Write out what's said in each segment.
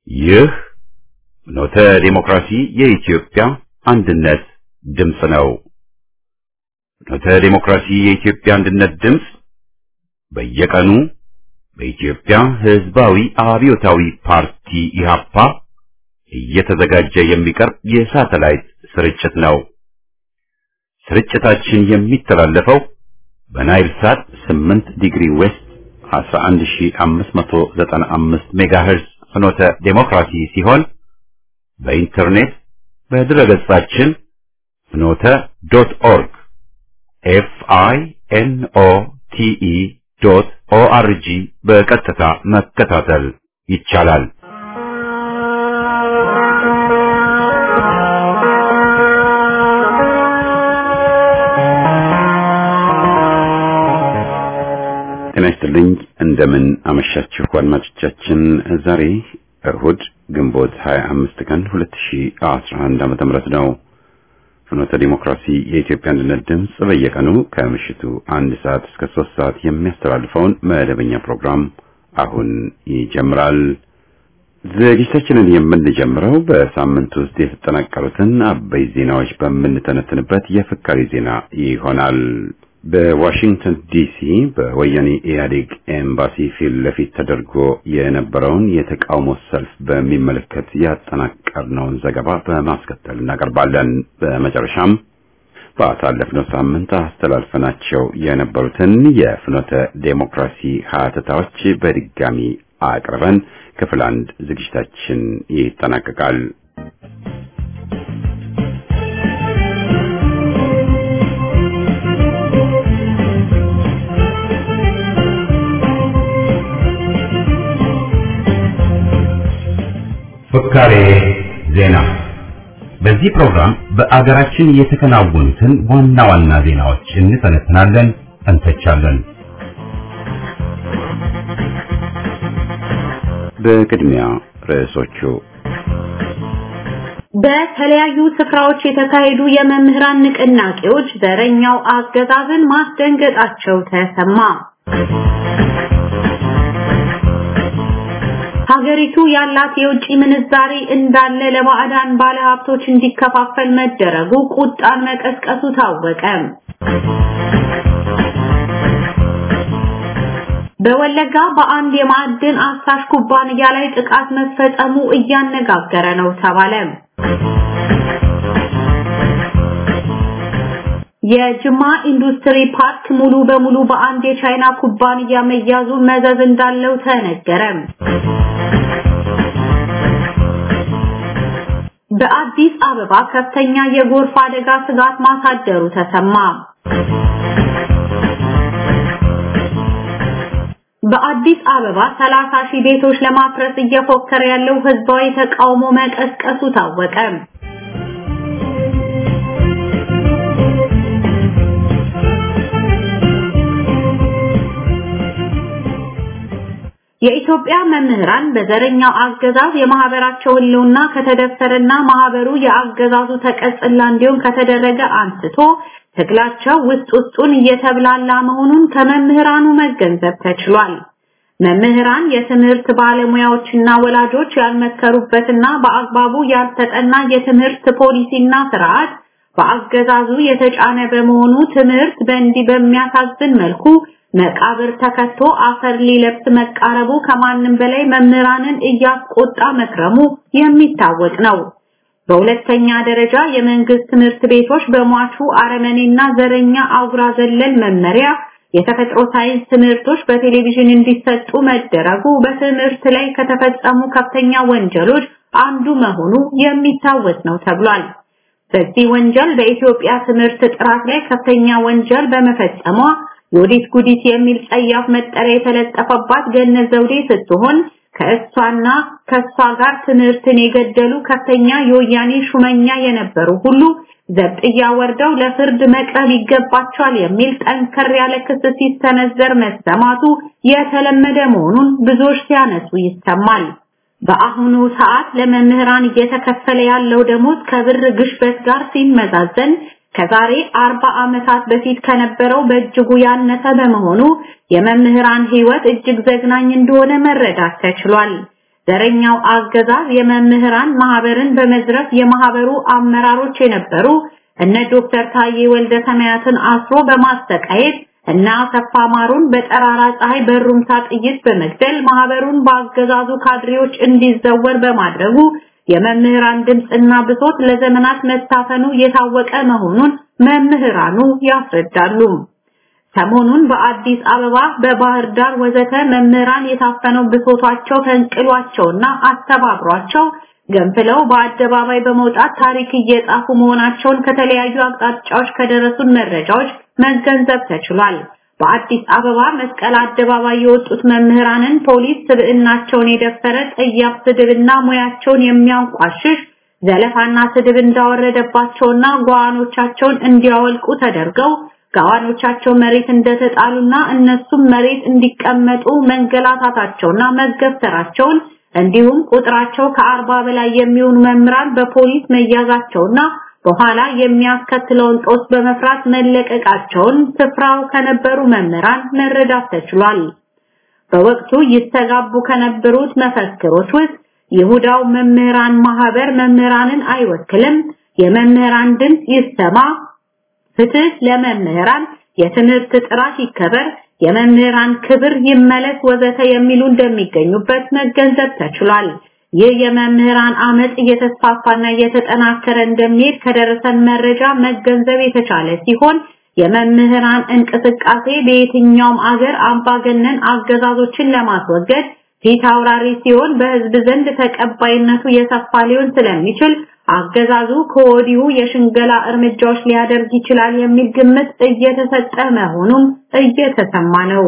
ይህ ኖተ ዲሞክራሲ የኢትዮጵያ አንድነት ድምፅ ነው። ኖተ ዲሞክራሲ የኢትዮጵያ አንድነት ድምፅ በየቀኑ በኢትዮጵያ ሕዝባዊ አብዮታዊ ፓርቲ ኢህአፓ እየተዘጋጀ የሚቀርብ የሳተላይት ስርጭት ነው። ስርጭታችን የሚተላለፈው በናይል ሳት 8 ዲግሪ ዌስት 11595 ሜጋሄርዝ ፍኖተ ዴሞክራሲ ሲሆን በኢንተርኔት በድረገጻችን ፍኖተ ዶት ኦርግ ኤፍ አይ ኤን ኦ ቲ ኢ ዶት ኦ አር ጂ በቀጥታ መከታተል ይቻላል። ጤና ይስጥልኝ። እንደምን አመሻችሁ አድማጮቻችን። ዛሬ እሁድ ግንቦት 25 ቀን 2011 ዓመተ ምህረት ነው። ፍኖተ ዲሞክራሲ የኢትዮጵያ አንድነት ድምፅ በየቀኑ ከምሽቱ አንድ ሰዓት እስከ ሶስት ሰዓት የሚያስተላልፈውን መደበኛ ፕሮግራም አሁን ይጀምራል። ዝግጅታችንን የምንጀምረው በሳምንት ውስጥ የተጠናቀሩትን አበይ ዜናዎች በምንተነትንበት የፍካሪ ዜና ይሆናል። በዋሽንግተን ዲሲ በወያኔ ኢህአዴግ ኤምባሲ ፊት ለፊት ተደርጎ የነበረውን የተቃውሞ ሰልፍ በሚመለከት ያጠናቀርነውን ዘገባ በማስከተል እናቀርባለን። በመጨረሻም ባሳለፍነው ሳምንት አስተላልፈናቸው የነበሩትን የፍኖተ ዴሞክራሲ ሀተታዎች በድጋሚ አቅርበን ክፍል አንድ ዝግጅታችን ይጠናቀቃል። ፍካሬ ዜና። በዚህ ፕሮግራም በአገራችን የተከናወኑትን ዋና ዋና ዜናዎች እንተነትናለን፣ እንተቻለን። በቅድሚያ ርዕሶቹ በተለያዩ ስፍራዎች የተካሄዱ የመምህራን ንቅናቄዎች ዘረኛው አገዛዝን ማስደንገጣቸው ተሰማ። ሀገሪቱ ያላት የውጭ ምንዛሪ እንዳለ ለባዕዳን ባለሀብቶች እንዲከፋፈል መደረጉ ቁጣን መቀስቀሱ ታወቀ። በወለጋ በአንድ የማዕድን አሳሽ ኩባንያ ላይ ጥቃት መፈጸሙ እያነጋገረ ነው ተባለ። የጅማ ኢንዱስትሪ ፓርክ ሙሉ በሙሉ በአንድ የቻይና ኩባንያ መያዙ መዘዝ እንዳለው ተነገረ። በአዲስ አበባ ከፍተኛ የጎርፍ አደጋ ስጋት ማሳደሩ ተሰማ። በአዲስ አበባ 30 ሺህ ቤቶች ለማፍረስ እየፎከረ ያለው ህዝባዊ ተቃውሞ መቀስቀሱ ታወቀ። የኢትዮጵያ መምህራን በዘረኛው አገዛዝ የማህበራቸው ህልውና ከተደፈረና ማህበሩ የአገዛዙ ተቀጽላ እንዲሆን ከተደረገ አንስቶ ትግላቸው ውስጥ ውስጡን እየተብላላ መሆኑን ከመምህራኑ መገንዘብ ተችሏል። መምህራን የትምህርት ባለሙያዎችና ወላጆች ያልመከሩበትና በአግባቡ ያልተጠና የትምህርት ፖሊሲና ስርዓት በአገዛዙ የተጫነ በመሆኑ ትምህርት በእንዲህ በሚያሳዝን መልኩ መቃብር ተከቶ አፈር ሊለብስ መቃረቡ ከማንም በላይ መምህራንን እያስቆጣ መክረሙ የሚታወቅ ነው። በሁለተኛ ደረጃ የመንግስት ትምህርት ቤቶች በሟቹ አረመኔና ዘረኛ አጉራ ዘለል መመሪያ የተፈጥሮ ሳይንስ ትምህርቶች በቴሌቪዥን እንዲሰጡ መደረጉ በትምህርት ላይ ከተፈጸሙ ከፍተኛ ወንጀሎች አንዱ መሆኑ የሚታወስ ነው ተብሏል። በዚህ ወንጀል በኢትዮጵያ ትምህርት ጥራት ላይ ከፍተኛ ወንጀል በመፈጸሟ የወዲት ጉዲት የሚል ጸያፍ መጠሪያ የተለጠፈባት ገነት ዘውዴ ስትሆን ከእሷና ከእሷ ጋር ትምህርትን የገደሉ ከፍተኛ የወያኔ ሹመኛ የነበሩ ሁሉ ዘብጥያ ወርደው ለፍርድ መቅረብ ይገባቸዋል የሚል ጠንከር ያለ ክስ ሲሰነዘር መሰማቱ የተለመደ መሆኑን ብዙዎች ሲያነሱ ይሰማል። በአሁኑ ሰዓት ለመምህራን እየተከፈለ ያለው ደሞዝ ከብር ግሽበት ጋር ሲመዛዘን ከዛሬ አርባ ዓመታት በፊት ከነበረው በእጅጉ ያነሰ በመሆኑ የመምህራን ህይወት እጅግ ዘግናኝ እንደሆነ መረዳት ተችሏል። ዘረኛው አገዛዝ የመምህራን ማህበርን በመዝረፍ የማህበሩ አመራሮች የነበሩ እነ ዶክተር ታዬ ወልደ ሰማያትን አስሮ በማሰቃየት እና አሰፋ ማሩን በጠራራ ፀሐይ በሩምታ ጥይት በመግደል ማህበሩን በአገዛዙ ካድሬዎች እንዲዘወር በማድረጉ የመምህራን ድምፅና ብሶት ለዘመናት መታፈኑ የታወቀ መሆኑን መምህራኑ ያስረዳሉ። ሰሞኑን በአዲስ አበባ፣ በባህር ዳር ወዘተ መምህራን የታፈነው ብሶታቸው ፈንቅሏቸውና አስተባብሯቸው ገንፍለው በአደባባይ በመውጣት ታሪክ እየጻፉ መሆናቸውን ከተለያዩ አቅጣጫዎች ከደረሱን መረጃዎች መገንዘብ ተችሏል። በአዲስ አበባ መስቀል አደባባይ የወጡት መምህራንን ፖሊስ ስብዕናቸውን የደፈረ ጠያፍ ስድብና ሙያቸውን የሚያንቋሽሽ ዘለፋና ስድብ እንዳወረደባቸውና ጓዋኖቻቸውን እንዲያወልቁ ተደርገው ጋዋኖቻቸው መሬት እንደተጣሉና እነሱም መሬት እንዲቀመጡ መንገላታታቸውና መገፍተራቸውን እንዲሁም ቁጥራቸው ከአርባ በላይ የሚሆኑ መምህራን በፖሊስ መያዛቸውና በኋላ የሚያስከትለውን ጦስ በመፍራት መለቀቃቸውን ስፍራው ከነበሩ መምህራን መረዳት ተችሏል። በወቅቱ ይስተጋቡ ከነበሩት መፈክሮች ውስጥ ይሁዳው መምህራን ማህበር መምህራንን አይወክልም፣ የመምህራን ድምፅ ይሰማ፣ ፍትህ ለመምህራን፣ የትምህርት ጥራት ይከበር፣ የመምህራን ክብር ይመለስ ወዘተ የሚሉ እንደሚገኙበት መገንዘብ ተችሏል። ይህ የመምህራን አመጽ እየተስፋፋና እየተጠናከረ እንደሚሄድ ከደረሰን መረጃ መገንዘብ የተቻለ ሲሆን የመምህራን እንቅስቃሴ በየትኛውም አገር አምባገነን አገዛዞችን ለማስወገድ ፊት አውራሪ ሲሆን በህዝብ ዘንድ ተቀባይነቱ የሰፋ ሊሆን ስለሚችል አገዛዙ ከወዲሁ የሽንገላ እርምጃዎች ሊያደርግ ይችላል የሚል ግምት እየተሰጠ መሆኑም እየተሰማ ነው።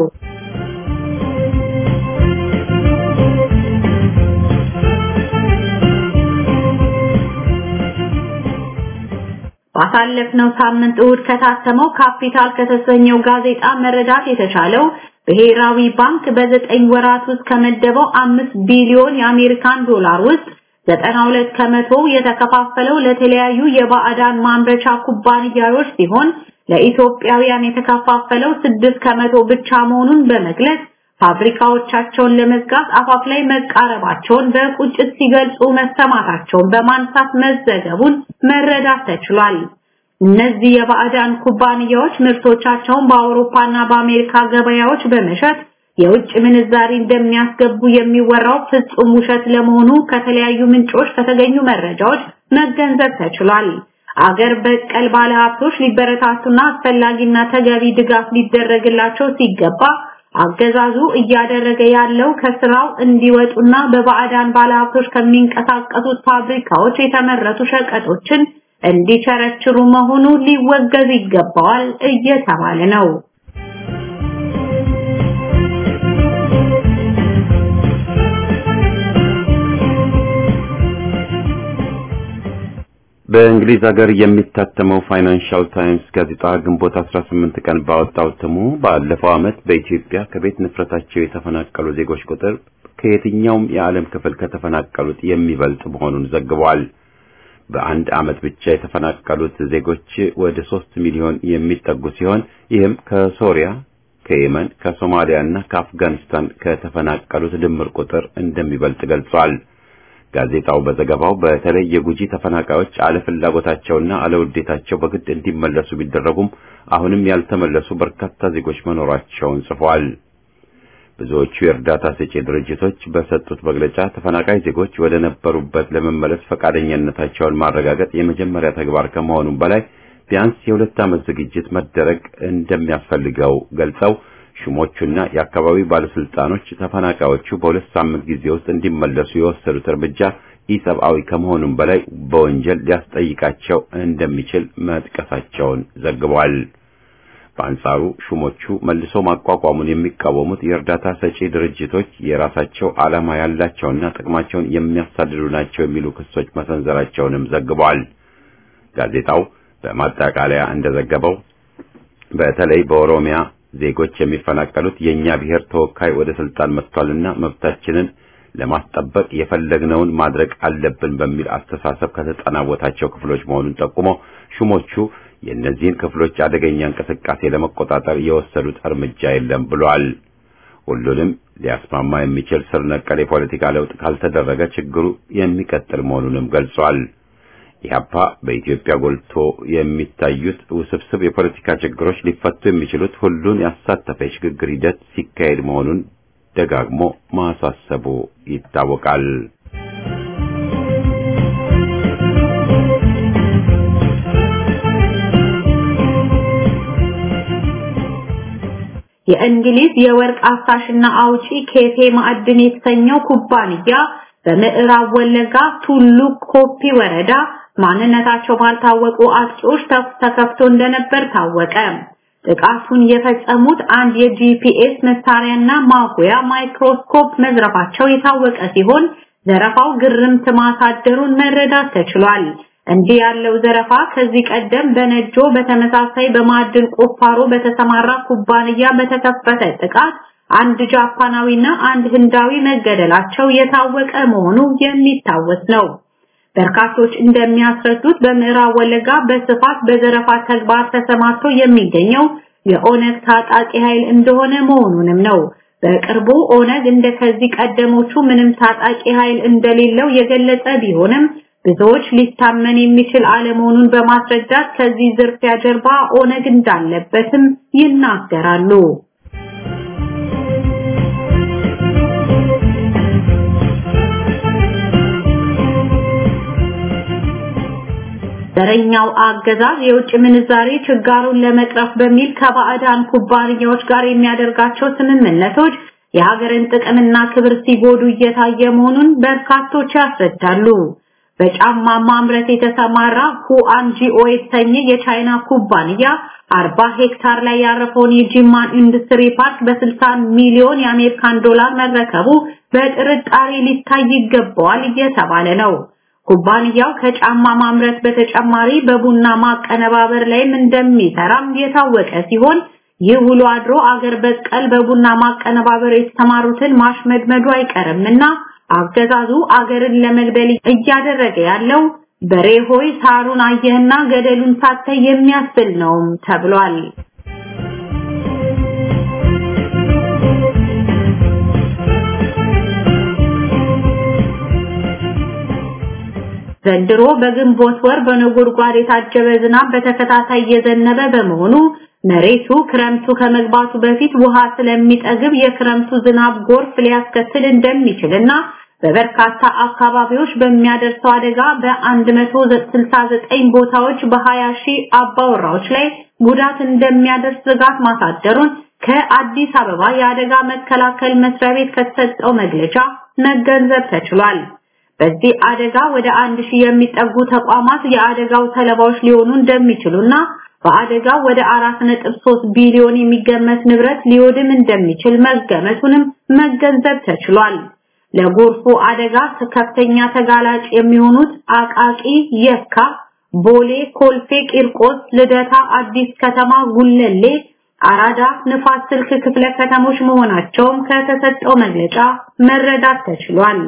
ባሳለፍነው ሳምንት እሁድ ከታተመው ካፒታል ከተሰኘው ጋዜጣ መረዳት የተቻለው ብሔራዊ ባንክ በዘጠኝ ወራት ውስጥ ከመደበው አምስት ቢሊዮን የአሜሪካን ዶላር ውስጥ 92 ከመቶ የተከፋፈለው ለተለያዩ የባዕዳን ማምረቻ ኩባንያዎች ሲሆን ለኢትዮጵያውያን የተከፋፈለው 6 ከመቶ ብቻ መሆኑን በመግለጽ ፋብሪካዎቻቸውን ለመዝጋት አፋፍ ላይ መቃረባቸውን በቁጭት ሲገልጹ መሰማታቸውን በማንሳት መዘገቡን መረዳት ተችሏል። እነዚህ የባዕዳን ኩባንያዎች ምርቶቻቸውን በአውሮፓና በአሜሪካ ገበያዎች በመሸጥ የውጭ ምንዛሪ እንደሚያስገቡ የሚወራው ፍጹም ውሸት ለመሆኑ ከተለያዩ ምንጮች ከተገኙ መረጃዎች መገንዘብ ተችሏል። አገር በቀል ባለሀብቶች ሊበረታቱና አስፈላጊና ተገቢ ድጋፍ ሊደረግላቸው ሲገባ አገዛዙ እያደረገ ያለው ከስራው እንዲወጡና በባዕዳን ባለሀብቶች ከሚንቀሳቀሱት ፋብሪካዎች የተመረቱ ሸቀጦችን እንዲቸረችሩ መሆኑ ሊወገዝ ይገባዋል እየተባለ ነው። በእንግሊዝ ሀገር የሚታተመው ፋይናንሻል ታይምስ ጋዜጣ ግንቦት 18 ቀን ባወጣው እትሙ ባለፈው ዓመት በኢትዮጵያ ከቤት ንፍረታቸው የተፈናቀሉ ዜጎች ቁጥር ከየትኛውም የዓለም ክፍል ከተፈናቀሉት የሚበልጥ መሆኑን ዘግቧል። በአንድ ዓመት ብቻ የተፈናቀሉት ዜጎች ወደ ሶስት ሚሊዮን የሚጠጉ ሲሆን ይህም ከሶሪያ፣ ከየመን፣ ከሶማሊያ እና ከአፍጋኒስታን ከተፈናቀሉት ድምር ቁጥር እንደሚበልጥ ገልጿል። ጋዜጣው በዘገባው በተለይ የጉጂ ተፈናቃዮች አለፍላጎታቸውና አለውዴታቸው በግድ እንዲመለሱ ቢደረጉም አሁንም ያልተመለሱ በርካታ ዜጎች መኖራቸውን ጽፏል። ብዙዎቹ የእርዳታ ሰጪ ድርጅቶች በሰጡት መግለጫ ተፈናቃይ ዜጎች ወደ ነበሩበት ለመመለስ ፈቃደኝነታቸውን ማረጋገጥ የመጀመሪያ ተግባር ከመሆኑም በላይ ቢያንስ የሁለት ዓመት ዝግጅት መደረግ እንደሚያስፈልገው ገልጸው ሹሞቹና የአካባቢ ባለስልጣኖች ተፈናቃዮቹ በሁለት ሳምንት ጊዜ ውስጥ እንዲመለሱ የወሰዱት እርምጃ ኢሰብአዊ ከመሆኑም በላይ በወንጀል ሊያስጠይቃቸው እንደሚችል መጥቀሳቸውን ዘግቧል። በአንጻሩ ሹሞቹ መልሶ ማቋቋሙን የሚቃወሙት የእርዳታ ሰጪ ድርጅቶች የራሳቸው ዓላማ ያላቸውና ጥቅማቸውን የሚያሳድዱ ናቸው የሚሉ ክሶች መሰንዘራቸውንም ዘግቧል። ጋዜጣው በማጠቃለያ እንደዘገበው በተለይ በኦሮሚያ ዜጎች የሚፈናቀሉት የኛ ብሔር ተወካይ ወደ ስልጣን መጥቷልና መብታችንን ለማስጠበቅ የፈለግነውን ማድረግ አለብን በሚል አስተሳሰብ ከተጠናወታቸው ክፍሎች መሆኑን ጠቁሞ ሹሞቹ የእነዚህን ክፍሎች አደገኛ እንቅስቃሴ ለመቆጣጠር የወሰዱት እርምጃ የለም ብሏል። ሁሉንም ሊያስማማ የሚችል ስር ነቀል የፖለቲካ ለውጥ ካልተደረገ ችግሩ የሚቀጥል መሆኑንም ገልጿል። ኢህአፓ በኢትዮጵያ ጎልቶ የሚታዩት ውስብስብ የፖለቲካ ችግሮች ሊፈቱ የሚችሉት ሁሉን ያሳተፈ የሽግግር ሂደት ሲካሄድ መሆኑን ደጋግሞ ማሳሰቡ ይታወቃል። የእንግሊዝ የወርቅ አሳሽና አውጪ ኬፌ ማዕድን የተሰኘው ኩባንያ በምዕራብ ወለጋ ቱሉ ኮፒ ወረዳ ማንነታቸው ባልታወቁ አጥቂዎች ተኩስ ተከፍቶ እንደነበር ታወቀ። ጥቃቱን የፈጸሙት አንድ የጂፒኤስ መሳሪያና ማጉያ ማይክሮስኮፕ መዝረፋቸው የታወቀ ሲሆን ዘረፋው ግርምት ማሳደሩን መረዳት ተችሏል። እንዲህ ያለው ዘረፋ ከዚህ ቀደም በነጆ በተመሳሳይ በማዕድን ቁፋሮ በተሰማራ ኩባንያ በተከፈተ ጥቃት አንድ ጃፓናዊና አንድ ህንዳዊ መገደላቸው የታወቀ መሆኑ የሚታወስ ነው። በርካቶች እንደሚያስረዱት በምዕራብ ወለጋ በስፋት በዘረፋ ተግባር ተሰማርቶ የሚገኘው የኦነግ ታጣቂ ኃይል እንደሆነ መሆኑንም ነው። በቅርቡ ኦነግ እንደከዚህ ቀደሞቹ ምንም ታጣቂ ኃይል እንደሌለው የገለጸ ቢሆንም ብዙዎች ሊታመን የሚችል አለመሆኑን በማስረዳት ከዚህ ዝርፊያ ጀርባ ኦነግ እንዳለበትም ይናገራሉ። ዘረኛው አገዛዝ የውጭ ምንዛሬ ችጋሩን ለመቅረፍ በሚል ከባዕዳን ኩባንያዎች ጋር የሚያደርጋቸው ስምምነቶች የሀገርን ጥቅምና ክብር ሲጎዱ እየታየ መሆኑን በርካቶች ያስረዳሉ። በጫማ ማምረት የተሰማራ ሁአንጂኦ የተሰኘ የቻይና ኩባንያ 40 ሄክታር ላይ ያረፈውን የጂማን ኢንዱስትሪ ፓርክ በ60 ሚሊዮን የአሜሪካን ዶላር መረከቡ በጥርጣሬ ሊታይ ይገባዋል እየተባለ ነው። ኩባንያው ከጫማ ማምረት በተጨማሪ በቡና ማቀነባበር ላይም እንደሚሰራም የታወቀ ሲሆን ይህ ውሎ አድሮ አገር በቀል በቡና ማቀነባበር የተሰማሩትን ማሽመድመዱ አይቀርምና አገዛዙ አገርን ለመግደል እያደረገ ያለው በሬ ሆይ ሳሩን አየህና ገደሉን ሳታይ የሚያስብል ነውም ተብሏል። ዘንድሮ በግንቦት ወር በነጎድጓድ የታጀበ ዝናብ በተከታታይ እየዘነበ በመሆኑ መሬቱ ክረምቱ ከመግባቱ በፊት ውሃ ስለሚጠግብ የክረምቱ ዝናብ ጎርፍ ሊያስከትል እንደሚችልና በበርካታ አካባቢዎች በሚያደርሰው አደጋ በ169 ቦታዎች በ20 ሺህ አባወራዎች ላይ ጉዳት እንደሚያደርስ ስጋት ማሳደሩን ከአዲስ አበባ የአደጋ መከላከል መስሪያ ቤት ከተሰጠው መግለጫ መገንዘብ ተችሏል። በዚህ አደጋ ወደ አንድ ሺህ የሚጠጉ ተቋማት የአደጋው ሰለባዎች ሊሆኑ እንደሚችሉና በአደጋው ወደ 4.3 ቢሊዮን የሚገመት ንብረት ሊወድም እንደሚችል መገመቱንም መገንዘብ ተችሏል። ለጎርፉ አደጋ ከፍተኛ ተጋላጭ የሚሆኑት አቃቂ፣ የካ፣ ቦሌ፣ ኮልፌ፣ ቂርቆስ፣ ልደታ፣ አዲስ ከተማ፣ ጉለሌ፣ አራዳ፣ ንፋስ ስልክ ክፍለ ከተሞች መሆናቸውም ከተሰጠው መግለጫ መረዳት ተችሏል።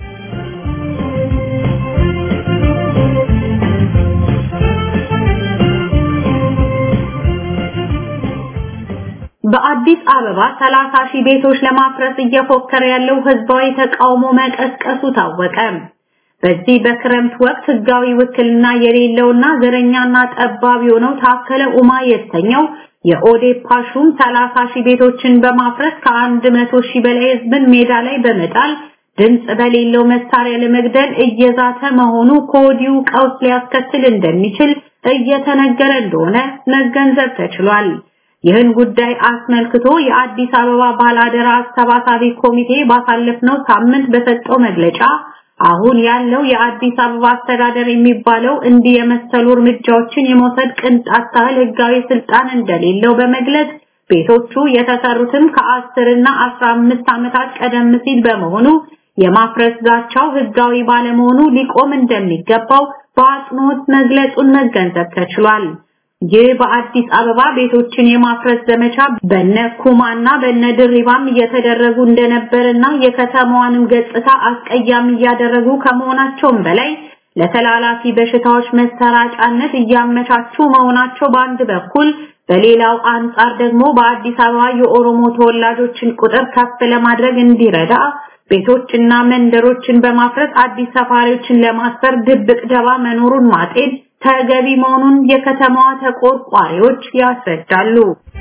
በአዲስ አበባ 30 ሺህ ቤቶች ለማፍረስ እየፎከረ ያለው ህዝባዊ ተቃውሞ መቀስቀሱ ታወቀ። በዚህ በክረምት ወቅት ህጋዊ ውክልና የሌለውና ዘረኛና ጠባብ የሆነው ታከለ ኡማ የተሰኘው የኦዴፓ ሹም 30 ሺህ ቤቶችን በማፍረስ ከ100 ሺህ በላይ ህዝብን ሜዳ ላይ በመጣል ድምጽ በሌለው መሳሪያ ለመግደል እየዛተ መሆኑ ከወዲሁ ቀውስ ሊያስከትል እንደሚችል እየተነገረ እንደሆነ መገንዘብ ተችሏል። ይህን ጉዳይ አስመልክቶ የአዲስ አበባ ባላደራ አሰባሳቢ ኮሚቴ ባሳለፍነው ሳምንት በሰጠው መግለጫ አሁን ያለው የአዲስ አበባ አስተዳደር የሚባለው እንዲህ የመሰሉ እርምጃዎችን የመውሰድ ቅንጣት ያህል ህጋዊ ስልጣን እንደሌለው በመግለጽ ቤቶቹ የተሰሩትም ከአስር እና አስራ አምስት ዓመታት ቀደም ሲል በመሆኑ የማፍረስ ዛቻው ህጋዊ ባለመሆኑ ሊቆም እንደሚገባው በአጽንኦት መግለጹን መገንዘብ ተችሏል። ይህ በአዲስ አበባ ቤቶችን የማፍረስ ዘመቻ በነ ኩማና በነ ድሪባም እየተደረጉ እንደነበርና የከተማዋንም ገጽታ አስቀያሚ እያደረጉ ከመሆናቸውም በላይ ለተላላፊ በሽታዎች መሰራጫነት እያመቻቹ መሆናቸው በአንድ በኩል በሌላው አንጻር ደግሞ በአዲስ አበባ የኦሮሞ ተወላጆችን ቁጥር ከፍ ለማድረግ እንዲረዳ ቤቶችና መንደሮችን በማፍረስ አዲስ ሰፋሪዎችን ለማስፈር ድብቅ ደባ መኖሩን ማጤን ተገቢ መሆኑን የከተማዋ ተቆርቋሪዎች ያስረዳሉ።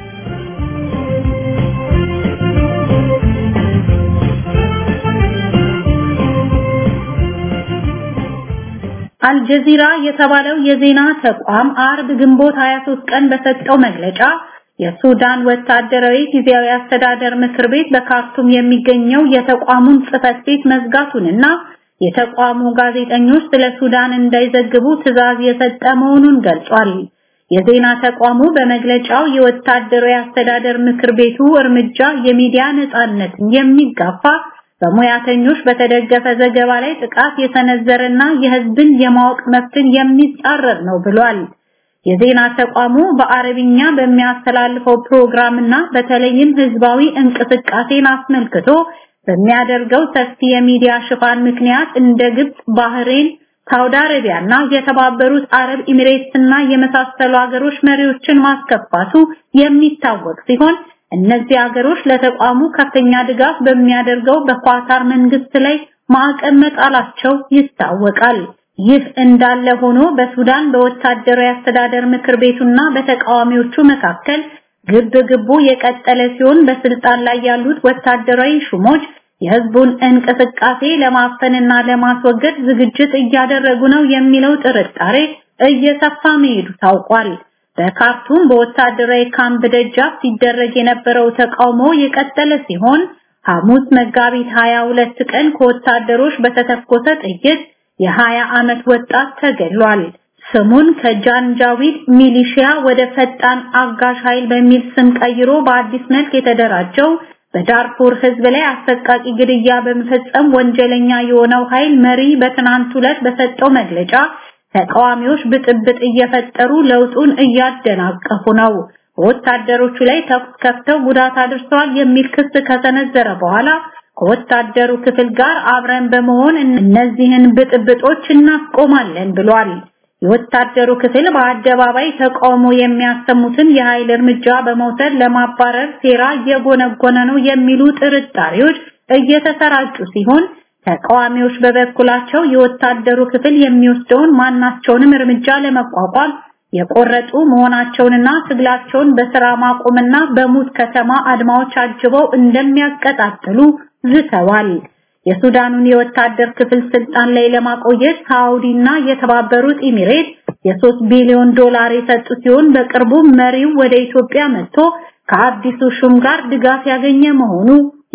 አልጀዚራ የተባለው የዜና ተቋም አርብ ግንቦት 23 ቀን በሰጠው መግለጫ የሱዳን ወታደራዊ ጊዜያዊ አስተዳደር ምክር ቤት በካርቱም የሚገኘው የተቋሙን ጽህፈት ቤት መዝጋቱንና የተቋሙ ጋዜጠኞች ስለ ሱዳን እንዳይዘግቡ ትዕዛዝ የሰጠ መሆኑን ገልጿል። የዜና ተቋሙ በመግለጫው የወታደራዊ አስተዳደር ምክር ቤቱ እርምጃ የሚዲያ ነጻነትን የሚጋፋ በሙያተኞች በተደገፈ ዘገባ ላይ ጥቃት የሰነዘረና የህዝብን የማወቅ መብትን የሚጻረር ነው ብሏል። የዜና ተቋሙ በአረብኛ በሚያስተላልፈው ፕሮግራምና በተለይም ህዝባዊ እንቅስቃሴን አስመልክቶ በሚያደርገው ሰፊ የሚዲያ ሽፋን ምክንያት እንደ ግብጽ፣ ባህሬን፣ ሳውዲ አረቢያና የተባበሩት አረብ ኤሚሬትስና የመሳሰሉ ሀገሮች መሪዎችን ማስከፋቱ የሚታወቅ ሲሆን እነዚህ ሀገሮች ለተቋሙ ከፍተኛ ድጋፍ በሚያደርገው በኳታር መንግስት ላይ ማዕቀብ መጣላቸው ይታወቃል። ይህ እንዳለ ሆኖ በሱዳን በወታደራዊ አስተዳደር ምክር ቤቱና በተቃዋሚዎቹ መካከል ግብ ግቡ የቀጠለ ሲሆን በስልጣን ላይ ያሉት ወታደራዊ ሹሞች የህዝቡን እንቅስቃሴ ለማፈንና ለማስወገድ ዝግጅት እያደረጉ ነው የሚለው ጥርጣሬ እየሰፋ መሄዱ ታውቋል። በካርቱም በወታደራዊ ካምፕ ደጃፍ ሲደረግ የነበረው ተቃውሞ የቀጠለ ሲሆን ሐሙስ መጋቢት 22 ቀን ከወታደሮች በተተኮሰ ጥይት የ20 ዓመት ወጣት ተገድሏል። ስሙን ከጃንጃዊድ ሚሊሺያ ወደ ፈጣን አጋዥ ኃይል በሚል ስም ቀይሮ በአዲስ መልክ የተደራጀው በዳርፉር ህዝብ ላይ አሰቃቂ ግድያ በመፈጸም ወንጀለኛ የሆነው ኃይል መሪ በትናንት ዕለት በሰጠው መግለጫ ተቃዋሚዎች ብጥብጥ እየፈጠሩ ለውጡን እያደናቀፉ ነው፣ በወታደሮቹ ላይ ተኩስ ከፍተው ጉዳት አድርሰዋል የሚል ክስ ከሰነዘረ በኋላ ከወታደሩ ክፍል ጋር አብረን በመሆን እነዚህን ብጥብጦች እናስቆማለን ብሏል። የወታደሩ ክፍል በአደባባይ ተቃውሞ የሚያሰሙትን የኃይል እርምጃ በመውሰድ ለማባረር ሴራ እየጎነጎነ ነው የሚሉ ጥርጣሬዎች እየተሰራጩ ሲሆን ተቃዋሚዎች በበኩላቸው የወታደሩ ክፍል የሚወስደውን ማናቸውንም እርምጃ ለመቋቋም የቆረጡ መሆናቸውንና ትግላቸውን በስራ ማቆምና በሙት ከተማ አድማዎች አጅበው እንደሚያቀጣጥሉ ዝተዋል። የሱዳኑን የወታደር ክፍል ስልጣን ላይ ለማቆየት ሳውዲና የተባበሩት ኤሚሬት የ3 ቢሊዮን ዶላር የሰጡ ሲሆን በቅርቡ መሪው ወደ ኢትዮጵያ መጥቶ ከአዲሱ ሹም ጋር ድጋፍ ያገኘ መሆኑ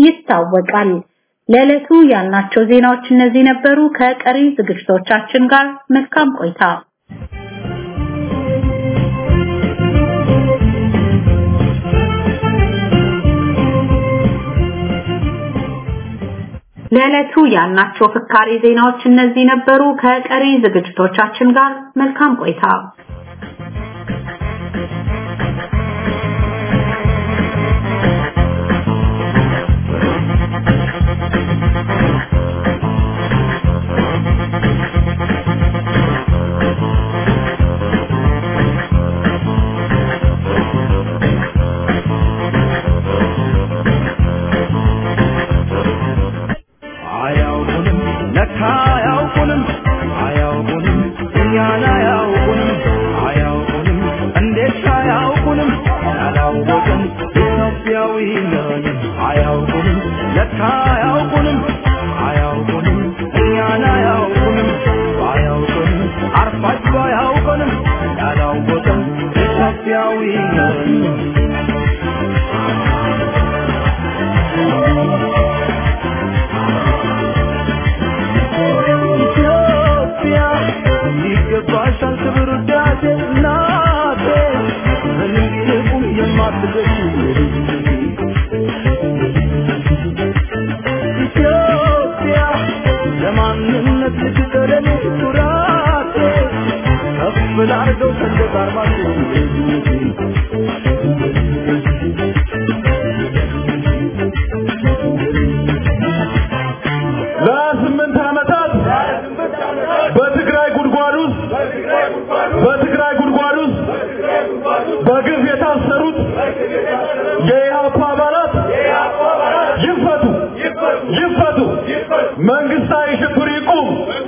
ይታወቃል። ለዕለቱ ያልናቸው ዜናዎች እነዚህ ነበሩ። ከቀሪ ዝግጅቶቻችን ጋር መልካም ቆይታ። ለዕለቱ ያልናቸው ፍካሬ ዜናዎች እነዚህ ነበሩ። ከቀሪ ዝግጅቶቻችን ጋር መልካም ቆይታ። ለስምንት ዓመታት በትግራይ ጉድጓድ ውስጥ በትግራይ ጉድጓድ ውስጥ በግፍ የታሰሩ የኢህአፓ አባላት ይፈቱ ይፈቱ መንግስታዊ ሽብር ይቁም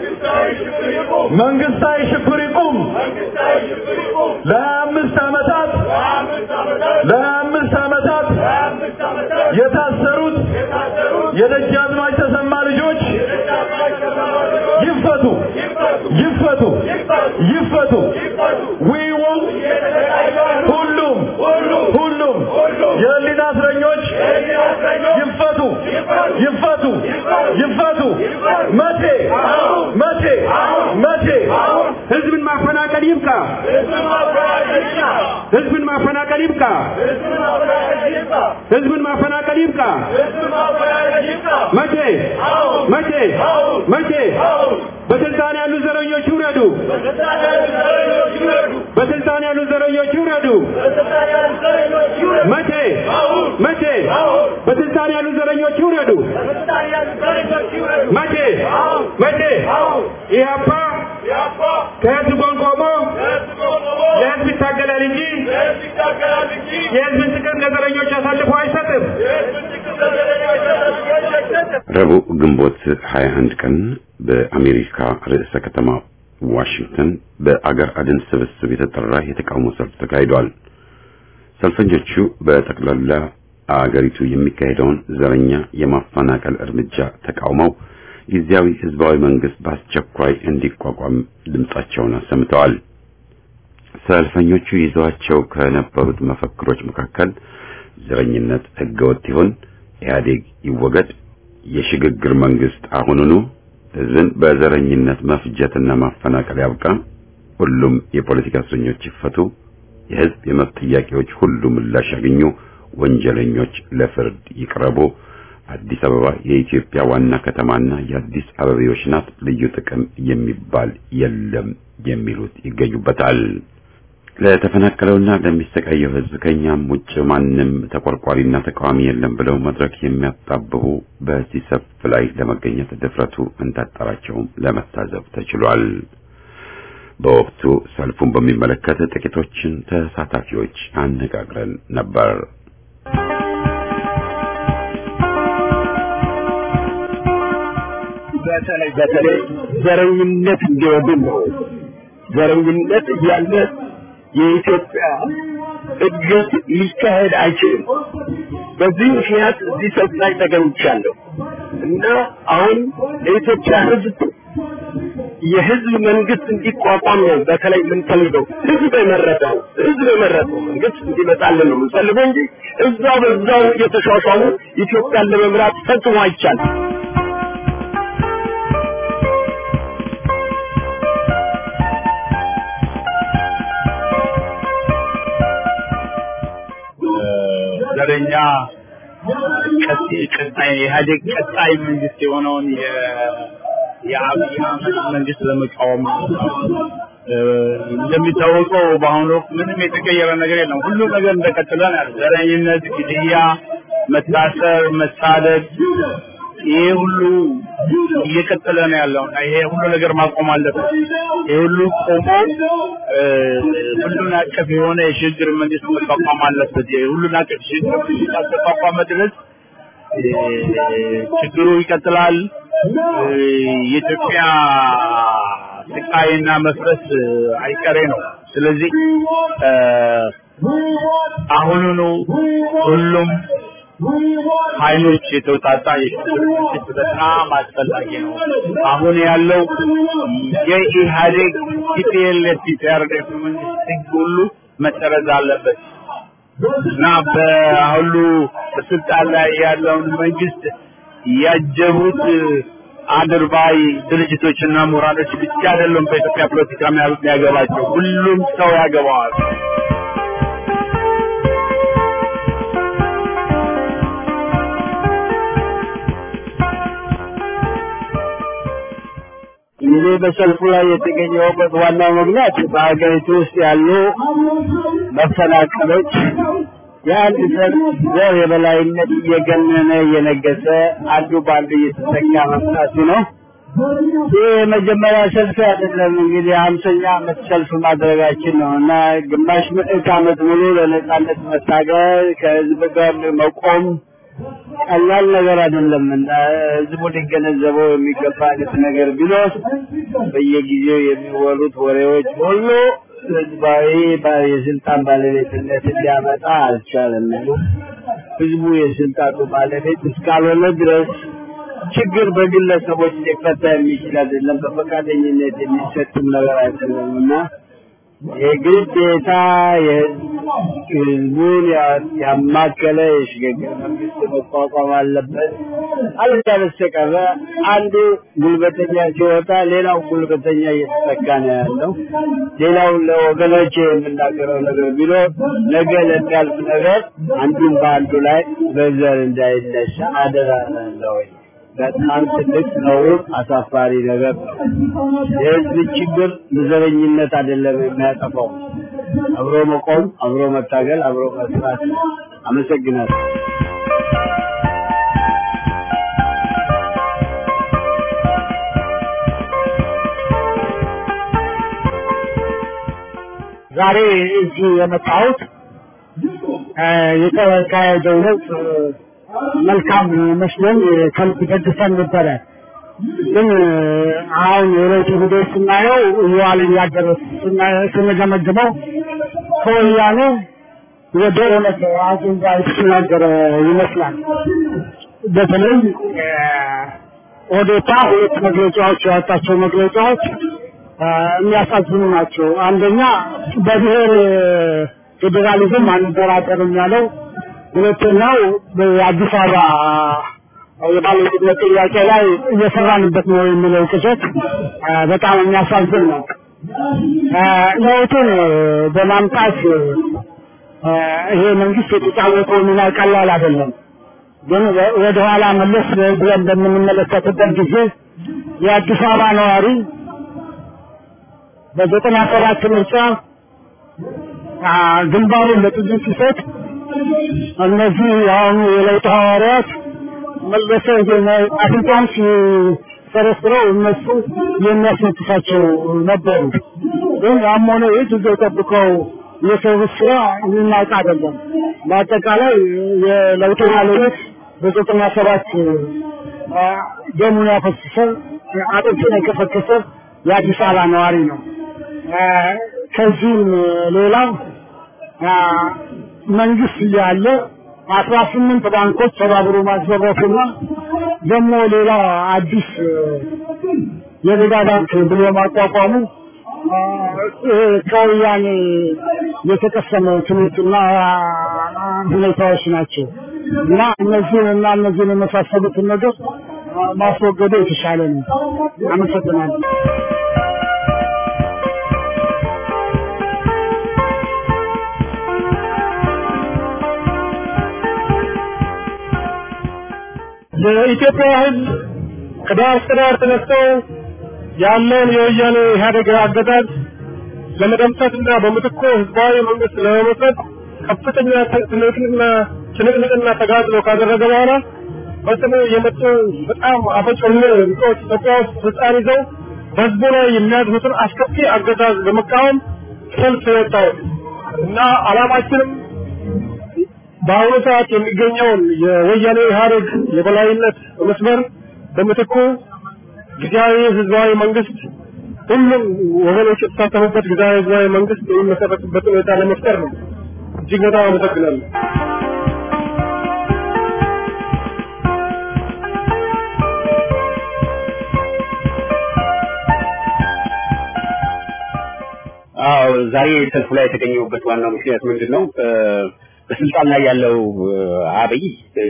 መንግስታዊ ሽብር ይቁም ለሀያ አምስት ዓመታት ለሀያ አምስት ዓመታት የታሰሩት የደጃዝማች ተሰማ ልጆች ይፈቱ ይፈቱ ይፈቱ ዊው ሁሉም ሁሉም የህሊና እስረኞች ይፈቱ ይፈቱ ይፈቱ መቼ መቼ መቼ ህዝብን ማፈናቀል ይብቃ። ህዝብን ማፈናቀል ይብቃ። ህዝብን ማፈናቀል ይብቃ። መቼ መቼ መቼ በስልጣን ያሉ ዘረኞች ይውረዱ። በስልጣን ያሉ ዘረኞች ይውረዱ። መቼ መቼ በስልጣን ያሉ ዘረኞች ይውረዱ። መቼ መቼ ኢህአፓ ከህዝብ ጎን ቆሞ ለህዝብ ይታገላል እንጂ የህዝብን ጥቅም ለዘረኞች አሳልፎ አይሰጥም። ረቡዕ ግንቦት 21 ቀን በአሜሪካ ርዕሰ ከተማ ዋሽንግተን በአገር አድን ስብስብ የተጠራ የተቃውሞ ሰልፍ ተካሂዷል። ሰልፈኞቹ በጠቅላላ አገሪቱ የሚካሄደውን ዘረኛ የማፈናቀል እርምጃ ተቃውመው ጊዜያዊ ህዝባዊ መንግስት በአስቸኳይ እንዲቋቋም ድምጻቸውን አሰምተዋል። ሰልፈኞቹ ይዘዋቸው ከነበሩት መፈክሮች መካከል ዘረኝነት ህገወጥ ይሁን፣ ኢህአዴግ ይወገድ፣ የሽግግር መንግስት አሁኑኑ፣ ህዝብን በዘረኝነት መፍጀትና ማፈናቀል ያብቃ፣ ሁሉም የፖለቲካ እስረኞች ይፈቱ፣ የህዝብ የመብት ጥያቄዎች ሁሉ ምላሽ ያገኙ፣ ወንጀለኞች ለፍርድ ይቅረቡ፣ አዲስ አበባ የኢትዮጵያ ዋና ከተማና የአዲስ አበቤዎች ናት፣ ልዩ ጥቅም የሚባል የለም የሚሉት ይገኙበታል። ለተፈናቀለውና ለሚሰቃየው ህዝብ ከኛም ውጭ ማንም ተቆርቋሪና ተቃዋሚ የለም ብለው መድረክ የሚያጣብቡ በዚህ ሰልፍ ላይ ለመገኘት ድፍረቱ እንዳጠራቸውም ለመታዘብ ተችሏል። በወቅቱ ሰልፉን በሚመለከት ጥቂቶችን ተሳታፊዎች አነጋግረን ነበር። በተለይ በተለይ ዘረኝነት እንዲወግን ነው። ዘረኝነት እያለ የኢትዮጵያ እድገት ሊካሄድ አይችልም። በዚህ ምክንያት እዚህ ሰልፍ ላይ ተገኝቻለሁ እና አሁን የኢትዮጵያ ህዝብ የህዝብ መንግስት እንዲቋቋም ነው በተለይ የምንፈልገው። ህዝብ የመረጠው ህዝብ የመረጠው መንግስት እንዲመጣልን ነው የምንፈልገው እንጂ እዛው በዛው እየተሿሿሙ ኢትዮጵያን ለመምራት ፈጽሞ አይቻልም። ዘረኛ ቀጣይ የኢህአዴግ ቀጣይ መንግስት የሆነውን የአብይ አህመድ መንግስት ለመቃወም እንደሚታወቀው በአሁኑ ወቅት ምንም የተቀየረ ነገር የለም። ሁሉም ነገር እንደቀጠለ ነው ያለው። ዘረኝነት፣ ግድያ፣ መታሰር፣ መሳደድ ይሄ ሁሉ እየቀጠለ ነው ያለው እና ይሄ ሁሉ ነገር ማቆም አለበት። ይሄ ሁሉ ቆሞ ሁሉን አቀፍ የሆነ የሽግግር መንግስት መቋቋም አለበት። የሁሉን አቀፍ ሽግግር መንግስት አልተቋቋመ ድረስ ችግሩ ይቀጥላል። የኢትዮጵያ ስቃይና መፍረስ አይቀሬ ነው። ስለዚህ አሁኑኑ ሁሉም ኃይሎች የተውጣጣ የሽግግር መንግስት በጣም አስፈላጊ ነው። አሁን ያለው የኢህአዴግ ቲፒኤልኤፍ ቲፒአርዴፍ መንግስት ህግ ሁሉ መሰረዝ አለበት እና በሁሉ በስልጣን ላይ ያለውን መንግስት ያጀቡት አድርባይ ድርጅቶችና ምሁራኖች ብቻ አይደለም በኢትዮጵያ ፖለቲካ የሚያገባቸው ሁሉም ሰው ያገባዋል። እኔ በሰልፉ ላይ የተገኘሁበት ዋናው ምክንያት በሀገሪቱ ውስጥ ያሉ መፈናቀሎች የአንድ ዘር የበላይነት እየገነነ እየነገሰ አንዱ በአንዱ እየተጠቃ መምጣቱ ነው። ይህ የመጀመሪያ ሰልፍ አይደለም። እንግዲህ ሀምሰኛ ዓመት ሰልፍ ማድረጋችን ነው እና ግማሽ ምዕት ዓመት ሙሉ ለነጻነት መታገል ከህዝብ ጋር መቆም ቀላል ነገር አይደለም እና ህዝቡ ሊገነዘበው የሚገባ አይነት ነገር ቢኖር በየጊዜው የሚወሩት ወሬዎች ሁሉ ህዝባዊ የስልጣን ባለቤትነት ሊያመጣ አልቻለም። ህዝቡ የስልጣኑ ባለቤት እስካልሆነ ድረስ ችግር በግለሰቦች ሊፈታ የሚችል አይደለም። በፈቃደኝነት የሚሰጥም ነገር አይደለም እና የግዴታ ህዝቡን ያማከለ የሽግግር መንግስት መቋቋም አለበት። አለዚያ በስተቀረ አንዱ ጉልበተኛ ሲወጣ ሌላው ጉልበተኛ እየተተካ ነው ያለው። ሌላው ለወገኖች የምናገረው ነገር ቢኖር ነገ ለሚያልፍ ነገር አንዱን በአንዱ ላይ በዘር እንዳይነሳ አደራ እላለሁ። በጣም ትልቅ ነውር፣ አሳፋሪ ነገር ነው። የህዝብ ችግር በዘረኝነት አይደለም የሚያጠፋው። አብሮ መቆም፣ አብሮ መታገል፣ አብሮ መስራት። አመሰግናለሁ። ዛሬ እዚህ የመጣሁት የተካሄደው ለውጥ መልካም መስሎኝ ከልብ ደግፈን ነበረ። ግን አሁን የለውጡ ሂደት ስናየው እየዋለ እያደረ ስንገመግመው ከወያኔ ወደ እውነት አጀንዳ የተሸጋገረ ይመስላል። በተለይ ኦዴፓ ሁለት መግለጫዎች ያወጣቸው መግለጫዎች የሚያሳዝኑ ናቸው። አንደኛ በብሔር ፌዴራሊዝም አንደራደርም ያለው ሁለተኛው በአዲስ አበባ የባለቤትነት ጥያቄ ላይ እየሰራንበት ነው የሚለው ቅዠት በጣም የሚያሳዝን ነው። ለውጡን በማምጣት ይሄ መንግስት የተጫወተው ሚና ቀላል አይደለም። ግን ወደኋላ መለስ ብለን በምንመለከትበት ጊዜ የአዲስ አበባ ነዋሪ በዘጠና ሰባት ምርጫ ግንባሩን ለጥይት ሲሰጥ እነዚህ የአሁኑ የለውጥ ሐዋርያት መለሰ አፍንጫን ሲሰረስረው እነሱ የሚያስነጥሳቸው ነበሩ። ግን ያም ሆነ ይህ ጊዜ ጠብቀው የሰሩት ስራ የሚናቅ አይደለም። በአጠቃላይ የለውጡ ባለቤት በዘጠና ሰባት ደሙን ያፈሰሰ አጥንቱን የከሰከሰ የአዲስ አበባ ነዋሪ ነው። ከዚህም ሌላው መንግስት እያለ አስራ ስምንት ባንኮች ተባብሮ ማዘረፉና ደግሞ ሌላ አዲስ የገዳ ባንክ ብሎ ማቋቋሙ ከወያኔ የተቀሰመ ትምህርትና ሁኔታዎች ናቸው እና እነዚህን እና እነዚህን የመሳሰሉትን ነገር ማስወገዱ የተሻለ ነው። አመሰግናለሁ። የኢትዮጵያ ሕዝብ ከዳር እስከ ዳር ተነስቶ ያለውን የወያኔ ኢህአዴግ አገዛዝ ለመደምሰስና በምትኩ ህዝባዊ መንግስት ለመመስረት ከፍተኛ ትንቅንቅና ጭንቅንቅና ተጋድሎ ካደረገ በኋላ በስሙ የመጡ በጣም አፈጮሌ ልቆች ኢትዮጵያ ውስጥ ስልጣን ይዘው በህዝቡ ላይ የሚያድሩትን አስከፊ አገዛዝ በመቃወም ሰልፍ የወጣው እና አላማችንም በአሁኑ ሰዓት የሚገኘውን የወያኔ ኢህአዴግ የበላይነት መስመር በምትኩ ጊዜያዊ ህዝባዊ መንግስት ሁሉም ወገኖች የተሳተፉበት ጊዜያዊ ህዝባዊ መንግስት የሚመሰረትበት ሁኔታ ለመፍጠር ነው። እጅግ በጣም አመሰግናለሁ። አዎ ዛሬ ሰልፉ ላይ የተገኘሁበት ዋናው ምክንያት ምንድን ነው? በስልጣን ላይ ያለው አብይ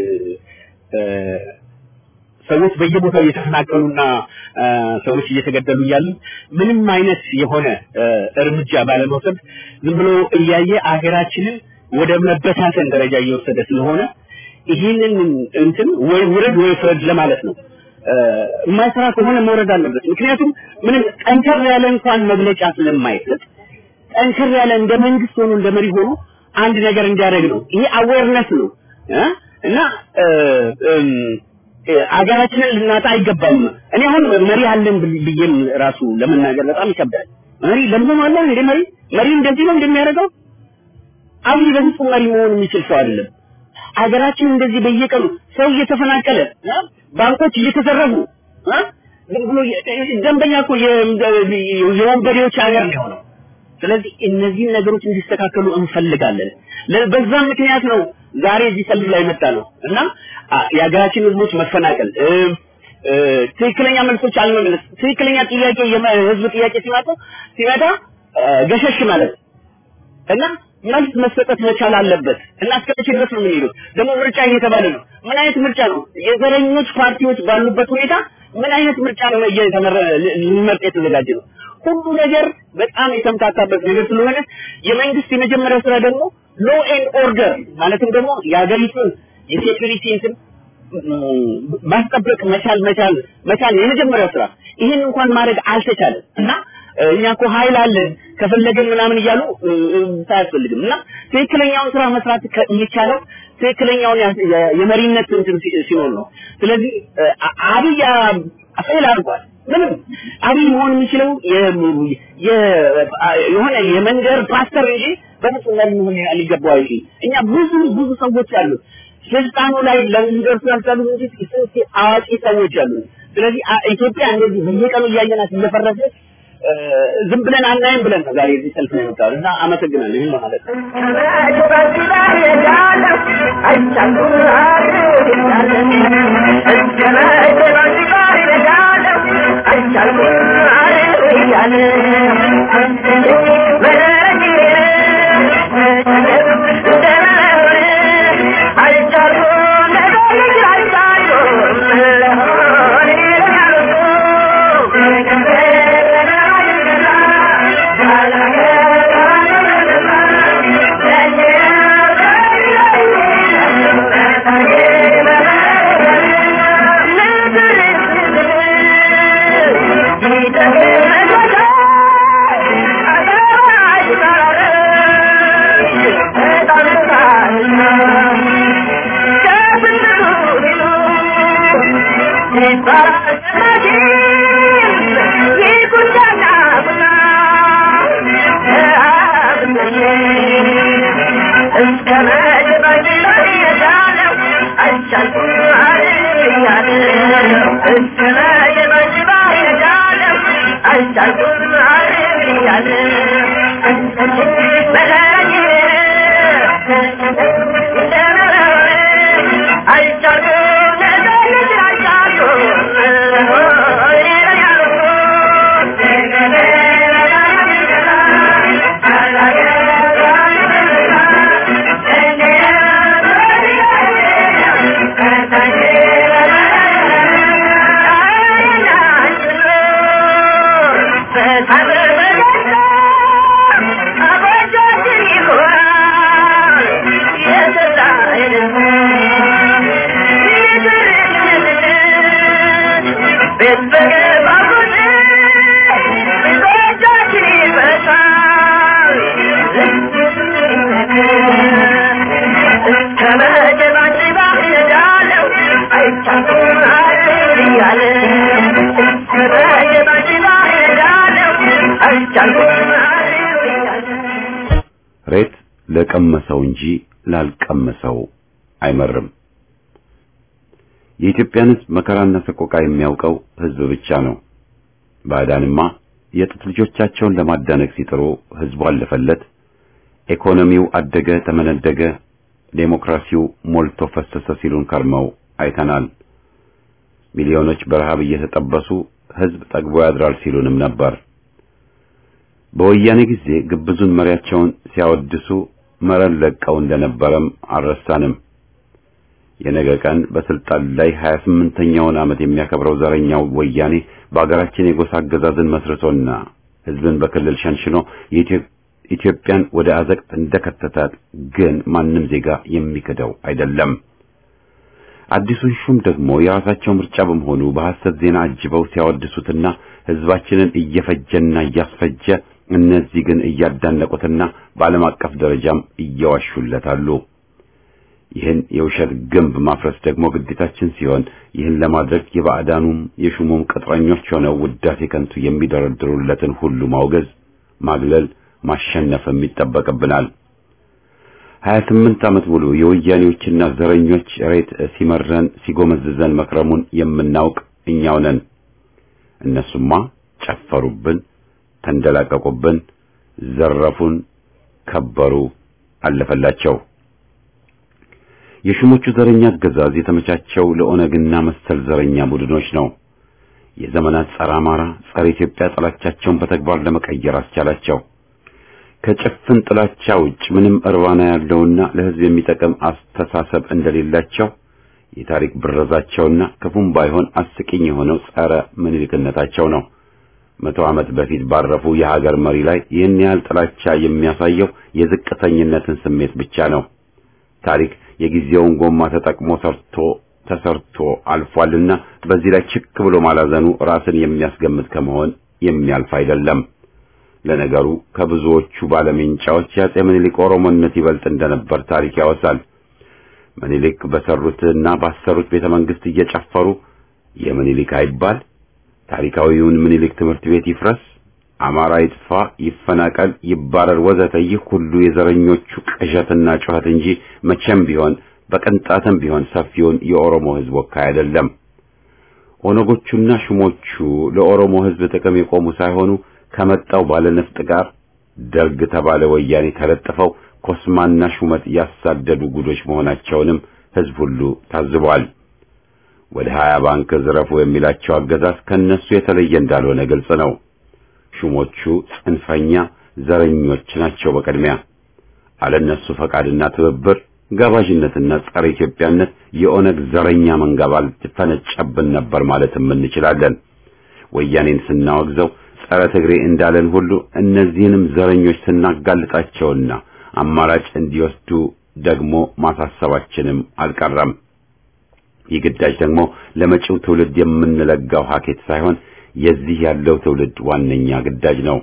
ሰዎች በየቦታው እየተፈናቀሉና ሰዎች እየተገደሉ እያሉ ምንም አይነት የሆነ እርምጃ ባለመውሰድ ዝም ብሎ እያየ አገራችንን ወደ መበታተን ደረጃ እየወሰደ ስለሆነ ይህንን እንትን ወይ ውረድ ወይ ፍረድ ለማለት ነው። የማይሰራ ከሆነ መውረድ አለበት። ምክንያቱም ምንም ጠንከር ያለ እንኳን መግለጫ ስለማይሰጥ ጠንከር ያለ እንደ መንግስት ሆኖ እንደ መሪ ሆኖ አንድ ነገር እንዲያደርግ ነው። ይሄ አዌርነስ ነው እና አገራችንን ልናጣ አይገባም። እኔ አሁን መሪ አለን ብዬም ራሱ ለመናገር በጣም ይከብዳል። መሪ ለምንም አለ እንዴ? መሪ መሪ እንደዚህ ነው እንደሚያደርገው አብይ በፍጹም መሪ መሆን የሚችል ሰው አይደለም። አገራችን እንደዚህ በየቀኑ ሰው እየተፈናቀለ ባንኮች እየተዘረፉ ዝም ብሎ ደንበኛ እኮ የወንበዴዎች ሀገር ነው የሆነው። ስለዚህ እነዚህን ነገሮች እንዲስተካከሉ እንፈልጋለን። በዛም ምክንያት ነው ዛሬ እዚህ ሰልፍ ላይ መጣ ነው እና የሀገራችን ህዝቦች መፈናቀል ትክክለኛ መልሶች አልመለስ ትክክለኛ ጥያቄ የህዝብ ጥያቄ ሲመጣ ሲመጣ ገሸሽ ማለት እና መልስ መሰጠት መቻል አለበት እና እስከ መቼ ድረስ ነው የምንሄዱት? ደግሞ ምርጫ እየተባለ ነው። ምን አይነት ምርጫ ነው? የዘረኞች ፓርቲዎች ባሉበት ሁኔታ ምን አይነት ምርጫ ነው እየተመረ ሊመርጥ የተዘጋጀ ነው? ሁሉ ነገር በጣም የተምታታበት ነገር ስለሆነ የመንግስት የመጀመሪያው ስራ ደግሞ ሎ ኤንድ ኦርደር ማለትም ደግሞ የሀገሪቱን የሴኩሪቲ እንትን ማስጠበቅ መቻል መቻል መቻል የመጀመሪያው ስራ። ይህን እንኳን ማድረግ አልተቻለም እና እኛ እኮ ኃይል አለን ከፈለገን ምናምን እያሉ አያስፈልግም እና ትክክለኛውን ስራ መስራት የሚቻለው ትክክለኛውን የመሪነት እንትን ሲኖር ነው። ስለዚህ አብይ ፌል አድርጓል። ምንም አብይ መሆን የሚችለው የሆነ የመንደር ፓስተር እንጂ በፍጹም መሪ መሆን ሊገባው አይችልም። እኛ ብዙ ብዙ ሰዎች አሉ ስልጣኑ ላይ ለሚደርሱ ያልቻሉ እንጂ ስንት አዋቂ ሰዎች አሉ። ስለዚህ ኢትዮጵያ እንደዚህ በየቀኑ እያየናት እየፈረሰች ዝም ብለን አናይም ብለን ነው ዛሬ እዚህ ሰልፍ ነው የመጣው እና አመሰግናለሁ። ይህን ለማለት ነው። ሬት ለቀመሰው እንጂ ላልቀመሰው አይመርም። የኢትዮጵያን ሕዝብ መከራና ሰቆቃ የሚያውቀው ሕዝብ ብቻ ነው። ባዕዳንማ የጥት ልጆቻቸውን ለማዳነቅ ሲጥሩ ሕዝቡ አለፈለት። ኢኮኖሚው አደገ፣ ተመነደገ፣ ዴሞክራሲው ሞልቶ ፈሰሰ ሲሉን ከርመው አይተናል። ሚሊዮኖች በረሃብ እየተጠበሱ ሕዝብ ጠግቦ ያድራል ሲሉንም ነበር። በወያኔ ጊዜ ግብዙን መሪያቸውን ሲያወድሱ መረን ለቀው እንደነበረም አልረሳንም። የነገ ቀን በስልጣን ላይ 28ኛውን ዓመት የሚያከብረው ዘረኛው ወያኔ በአገራችን የጎሳ አገዛዝን መስርቶና ሕዝብን በክልል ሸንሽኖ ኢትዮጵያን ወደ አዘቅት እንደከተታት ግን ማንም ዜጋ የሚክደው አይደለም። አዲሱን ሹም ደግሞ የራሳቸው ምርጫ በመሆኑ በሐሰት ዜና አጅበው ሲያወድሱትና ሕዝባችንን እየፈጀና እያስፈጀ እነዚህ ግን እያዳነቁትና በዓለም አቀፍ ደረጃም እየዋሹለታሉ። ይህን የውሸት ግንብ ማፍረስ ደግሞ ግዴታችን ሲሆን ይህን ለማድረግ የባዕዳኑም የሹሙም ቅጥረኞች ሆነው ውዳሴ ከንቱ የሚደረድሩለትን ሁሉ ማውገዝ፣ ማግለል፣ ማሸነፍም ይጠበቅብናል። ሀያ ስምንት ዓመት ሙሉ የወያኔዎችና ዘረኞች ሬት ሲመረን ሲጎመዝዘን መክረሙን የምናውቅ እኛው ነን። እነሱማ ጨፈሩብን፣ ተንደላቀቁብን፣ ዘረፉን፣ ከበሩ፣ አለፈላቸው። የሹሞቹ ዘረኛ አገዛዝ የተመቻቸው ለኦነግና መሰል ዘረኛ ቡድኖች ነው። የዘመናት ጸረ አማራ፣ ጸረ ኢትዮጵያ ጥላቻቸውን በተግባር ለመቀየር አስቻላቸው። ከጭፍን ጥላቻ ውጭ ምንም እርባና ያለውና ለሕዝብ የሚጠቅም አስተሳሰብ እንደሌላቸው የታሪክ ብረዛቸውና ክፉም ባይሆን አስቂኝ የሆነው ጸረ ምኒልክነታቸው ነው። መቶ ዓመት በፊት ባረፉ የሀገር መሪ ላይ ይህን ያህል ጥላቻ የሚያሳየው የዝቅተኝነትን ስሜት ብቻ ነው። ታሪክ የጊዜውን ጎማ ተጠቅሞ ሰርቶ ተሰርቶ አልፏልና በዚህ ላይ ችክ ብሎ ማላዘኑ ራስን የሚያስገምት ከመሆን የሚያልፍ አይደለም። ለነገሩ ከብዙዎቹ ባለሜንጫዎች የአፄ ምኒልክ ኦሮሞነት ይበልጥ እንደነበር ታሪክ ያወሳል። ምኒልክ በሰሩትና ባሰሩት ቤተ መንግስት እየጨፈሩ የምኒልክ አይባል፣ ታሪካዊውን ምኒልክ ትምህርት ቤት ይፍረስ፣ አማራ ይጥፋ፣ ይፈናቀል፣ ይባረር፣ ወዘተ ይህ ሁሉ የዘረኞቹ ቅዠትና ጩኸት እንጂ መቼም ቢሆን በቅንጣትም ቢሆን ሰፊውን የኦሮሞ ሕዝብ ወካይ አይደለም። ኦነጎቹና ሹሞቹ ለኦሮሞ ሕዝብ ጥቅም የቆሙ ሳይሆኑ ከመጣው ባለነፍጥ ጋር ደርግ ተባለ ወያኔ ተለጥፈው ኮስማና ሹመት ያሳደዱ ጉዶች መሆናቸውንም ሕዝብ ሁሉ ታዝቧል። ወደ ሀያ ባንክ ዝረፉ የሚላቸው አገዛዝ ከነሱ የተለየ እንዳልሆነ ግልጽ ነው። ሹሞቹ ጽንፈኛ ዘረኞች ናቸው። በቅድሚያ አለነሱ ፈቃድና ትብብር ጋባዥነትና ጸረ ኢትዮጵያነት የኦነግ ዘረኛ መንጋ ባልፈነጨብን ነበር ማለትም እንችላለን። ወያኔን ስናወግዘው ጸረ ትግሬ እንዳለን ሁሉ እነዚህንም ዘረኞች ስናጋልጣቸውና አማራጭ እንዲወስዱ ደግሞ ማሳሰባችንም አልቀረም። ይህ ግዳጅ ደግሞ ለመጪው ትውልድ የምንለጋው ሀኬት ሳይሆን የዚህ ያለው ትውልድ ዋነኛ ግዳጅ ነው።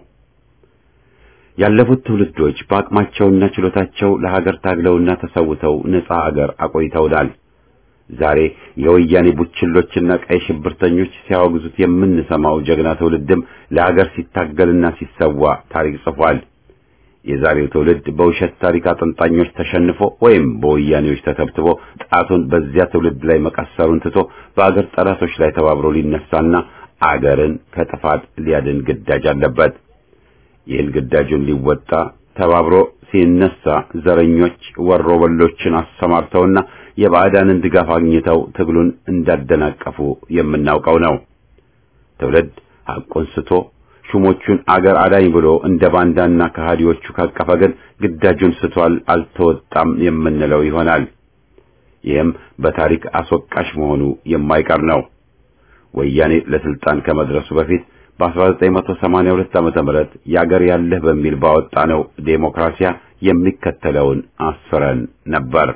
ያለፉት ትውልዶች በአቅማቸውና ችሎታቸው ለሀገር ታግለውና ተሰውተው ነፃ አገር አቆይተውናል። ዛሬ የወያኔ ቡችሎችና ቀይ ሽብርተኞች ሲያወግዙት የምንሰማው ጀግና ትውልድም ለሀገር ሲታገልና ሲሰዋ ታሪክ ጽፏል። የዛሬው ትውልድ በውሸት ታሪክ አጥንጣኞች ተሸንፎ ወይም በወያኔዎች ተተብትቦ ጣቱን በዚያ ትውልድ ላይ መቀሰሩን ትቶ በአገር ጠላቶች ላይ ተባብሮ ሊነሳና አገርን ከጥፋት ሊያድን ግዳጅ አለበት። ይህን ግዳጁን ሊወጣ ተባብሮ ሲነሳ ዘረኞች ወሮበሎችን አሰማርተውና የባዕዳንን ድጋፍ አግኝተው ትግሉን እንዳደናቀፉ የምናውቀው ነው። ትውልድ ሐቁን ስቶ ሹሞቹን አገር አዳኝ ብሎ እንደ ባንዳና ከሃዲዎቹ ካቀፈ ግን ግዳጁን ስቷል፣ አልተወጣም የምንለው ይሆናል። ይህም በታሪክ አስወቃሽ መሆኑ የማይቀር ነው። ወያኔ ለስልጣን ከመድረሱ በፊት በ1982 ዓመተ ምህረት ያገር ያለህ በሚል ባወጣነው ዴሞክራሲያ የሚከተለውን አስፍረን ነበር።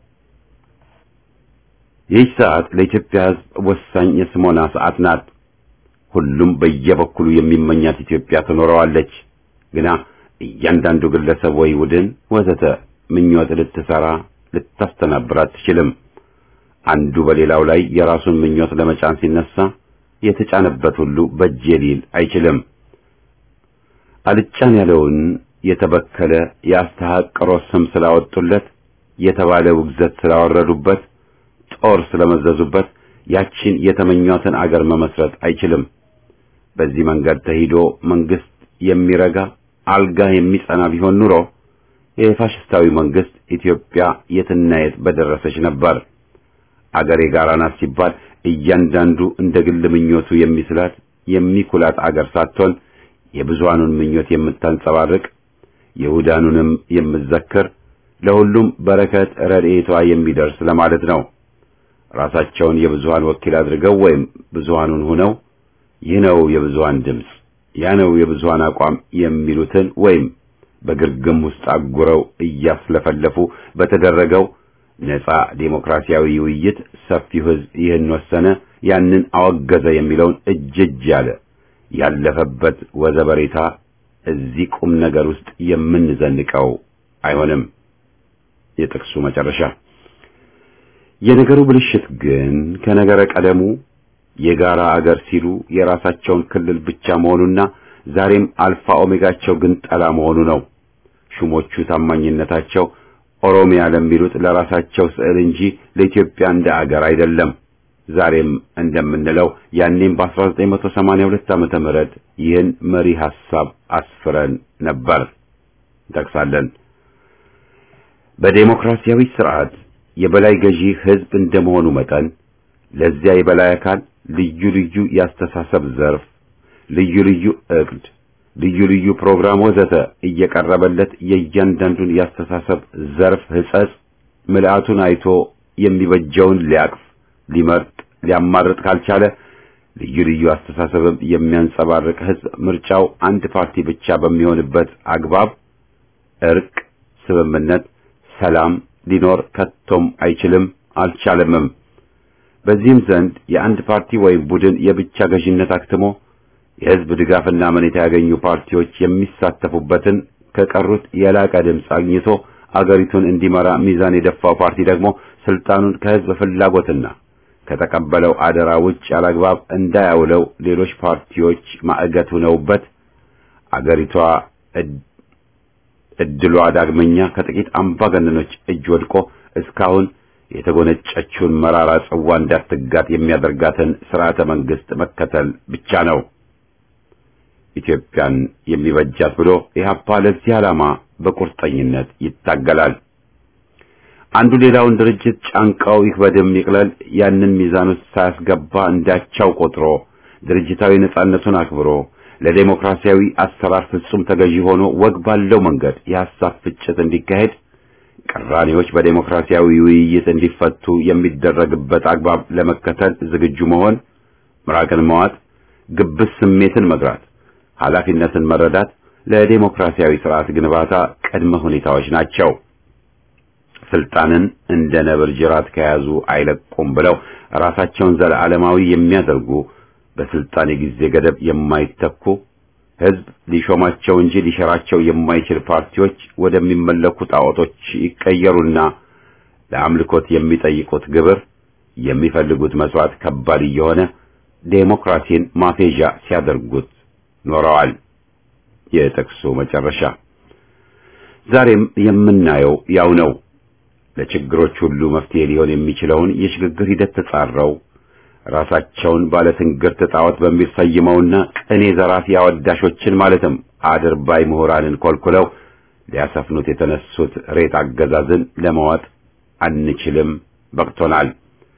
ይህች ሰዓት ለኢትዮጵያ ሕዝብ ወሳኝ የስሞና ሰዓት ናት። ሁሉም በየበኩሉ የሚመኛት ኢትዮጵያ ትኖረዋለች። ግና እያንዳንዱ ግለሰብ ወይ ቡድን ወዘተ ምኞት ልትሰራ ልታስተናብር አትችልም። አንዱ በሌላው ላይ የራሱን ምኞት ለመጫን ሲነሳ የተጫነበት ሁሉ በጄ ሊል አይችልም። አልጫን ያለውን የተበከለ የአስተሐቅሮ ስም ስላወጡለት፣ የተባለ ውግዘት ስላወረዱበት፣ ጦር ስለመዘዙበት ያቺን የተመኟትን አገር መመስረት አይችልም። በዚህ መንገድ ተሂዶ መንግስት የሚረጋ አልጋ የሚጸና ቢሆን ኑሮ የፋሽስታዊ መንግስት ኢትዮጵያ የትና የት በደረሰች ነበር። አገር የጋራ ናት ሲባል እያንዳንዱ እንደ ግል ምኞቱ የሚስላት የሚኩላት አገር ሳትሆን የብዙሃኑን ምኞት የምታንጸባርቅ የሁዳኑንም የምትዘክር ለሁሉም በረከት ረድኤቷ የሚደርስ ለማለት ነው። ራሳቸውን የብዙሃን ወኪል አድርገው ወይም ብዙሃኑን ሆነው ይህ ነው የብዙሃን ድምፅ፣ ያ ነው የብዙሃን አቋም የሚሉትን ወይም በግርግም ውስጥ አጉረው እያስለፈለፉ በተደረገው ነጻ ዴሞክራሲያዊ ውይይት ሰፊው ሕዝብ ይህን ወሰነ፣ ያንን አወገዘ የሚለውን እጅ እጅ ያለ ያለፈበት ወዘበሬታ እዚህ ቁም ነገር ውስጥ የምንዘንቀው አይሆንም። የጥቅሱ መጨረሻ የነገሩ ብልሽት ግን ከነገረ ቀደሙ የጋራ አገር ሲሉ የራሳቸውን ክልል ብቻ መሆኑና ዛሬም አልፋ ኦሜጋቸው ግን ጠላ መሆኑ ነው። ሹሞቹ ታማኝነታቸው ኦሮሚያ ለሚሉት ለራሳቸው ስዕል እንጂ ለኢትዮጵያ እንደ አገር አይደለም። ዛሬም እንደምንለው ያኔም በ1982 ዓመተ ምህረት ይህን መሪ ሐሳብ አስፍረን ነበር። እንጠቅሳለን። በዴሞክራሲያዊ ስርዓት የበላይ ገዢ ህዝብ እንደመሆኑ መጠን ለዚያ የበላይ አካል ልዩ ልዩ የአስተሳሰብ ዘርፍ፣ ልዩ ልዩ እቅድ፣ ልዩ ልዩ ፕሮግራም ወዘተ እየቀረበለት የእያንዳንዱን የአስተሳሰብ ዘርፍ ህጸጽ ምልአቱን አይቶ የሚበጀውን ሊያቅፍ ሊመርጥ ሊያማርጥ ካልቻለ ልዩ ልዩ አስተሳሰብም የሚያንጸባርቅ ህዝብ ምርጫው አንድ ፓርቲ ብቻ በሚሆንበት አግባብ እርቅ፣ ስምምነት፣ ሰላም ሊኖር ከቶም አይችልም አልቻለምም። በዚህም ዘንድ የአንድ ፓርቲ ወይም ቡድን የብቻ ገዥነት አክትሞ የህዝብ ድጋፍና አመኔታ ያገኙ ፓርቲዎች የሚሳተፉበትን ከቀሩት የላቀ ድምፅ አግኝቶ አገሪቱን እንዲመራ ሚዛን የደፋው ፓርቲ ደግሞ ስልጣኑን ከህዝብ ፍላጎትና ከተቀበለው አደራ ውጭ ያላግባብ እንዳያውለው ሌሎች ፓርቲዎች ማዕገት ሆነውበት አገሪቷ እድሏ ዳግመኛ ከጥቂት አምባገነኖች እጅ ወድቆ እስካሁን የተጎነጨችውን መራራ ጽዋ እንዳትጋት የሚያደርጋትን ስርዓተ መንግስት መከተል ብቻ ነው ኢትዮጵያን የሚበጃት ብሎ ኢህአፓ ለዚህ ዓላማ በቁርጠኝነት ይታገላል። አንዱ ሌላውን ድርጅት ጫንቃው ይክበድም ይቅለል ያንን ሚዛን ውስጥ ሳያስገባ እንዳቻው ቆጥሮ ድርጅታዊ ነጻነቱን አክብሮ ለዴሞክራሲያዊ አሰራር ፍጹም ተገዢ ሆኖ ወግ ባለው መንገድ የሐሳብ ፍጭት እንዲካሄድ ቅራኔዎች በዴሞክራሲያዊ ውይይት እንዲፈቱ የሚደረግበት አግባብ ለመከተል ዝግጁ መሆን፣ ምራቅን መዋጥ፣ ግብስ ስሜትን መግራት፣ ኃላፊነትን መረዳት ለዴሞክራሲያዊ ስርዓት ግንባታ ቅድመ ሁኔታዎች ናቸው። ስልጣንን እንደ ነብር ጅራት ከያዙ አይለቁም ብለው ራሳቸውን ዘለዓለማዊ የሚያደርጉ በስልጣን የጊዜ ገደብ የማይተኩ ህዝብ ሊሾማቸው እንጂ ሊሸራቸው የማይችል ፓርቲዎች ወደሚመለኩ ጣዖቶች ይቀየሩና ለአምልኮት የሚጠይቁት ግብር የሚፈልጉት መስዋዕት ከባድ እየሆነ ዴሞክራሲን ማፌዣ ሲያደርጉት ኖረዋል። የጥቅሱ መጨረሻ ዛሬም የምናየው ያው ነው። ለችግሮች ሁሉ መፍትሄ ሊሆን የሚችለውን የሽግግር ሂደት ተጻረው ራሳቸውን ባለትንግርት ጣዖት በሚል ሰይመውና ቅኔ ዘራፊ አወዳሾችን ማለትም አድርባይ ምሁራንን ኮልኩለው ሊያሰፍኑት የተነሱት ሬት አገዛዝን ለመዋጥ አንችልም፣ በቅቶናል።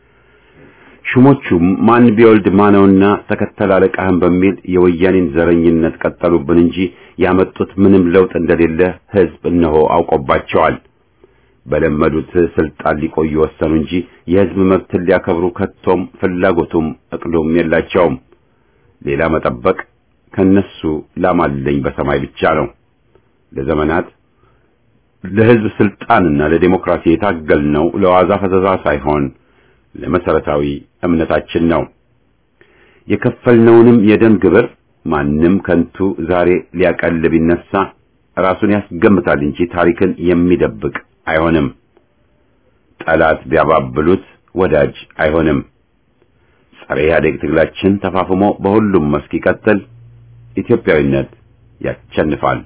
ሹሞቹም ማን ቢወልድ ማነውና ተከተል አለቃህን በሚል የወያኔን ዘረኝነት ቀጠሉብን እንጂ ያመጡት ምንም ለውጥ እንደሌለ ህዝብ እነሆ አውቆባቸዋል። በለመዱት ስልጣን ሊቆዩ ወሰኑ እንጂ የህዝብ መብትን ሊያከብሩ ከቶም ፍላጎቱም እቅዱም የላቸውም። ሌላ መጠበቅ ከነሱ ላማለኝ በሰማይ ብቻ ነው። ለዘመናት ለህዝብ ስልጣንና ለዲሞክራሲ የታገልነው ለዋዛ ፈዘዛ ሳይሆን ለመሰረታዊ እምነታችን ነው። የከፈልነውንም የደም ግብር ማንም ከንቱ ዛሬ ሊያቀል ቢነሳ ራሱን ያስገምታል እንጂ ታሪክን የሚደብቅ አይሆንም። ጠላት ቢያባብሉት ወዳጅ አይሆንም። ጸረ ኢህአዴግ ትግላችን ተፋፍሞ በሁሉም መስክ ይቀጥል። ኢትዮጵያዊነት ያሸንፋል።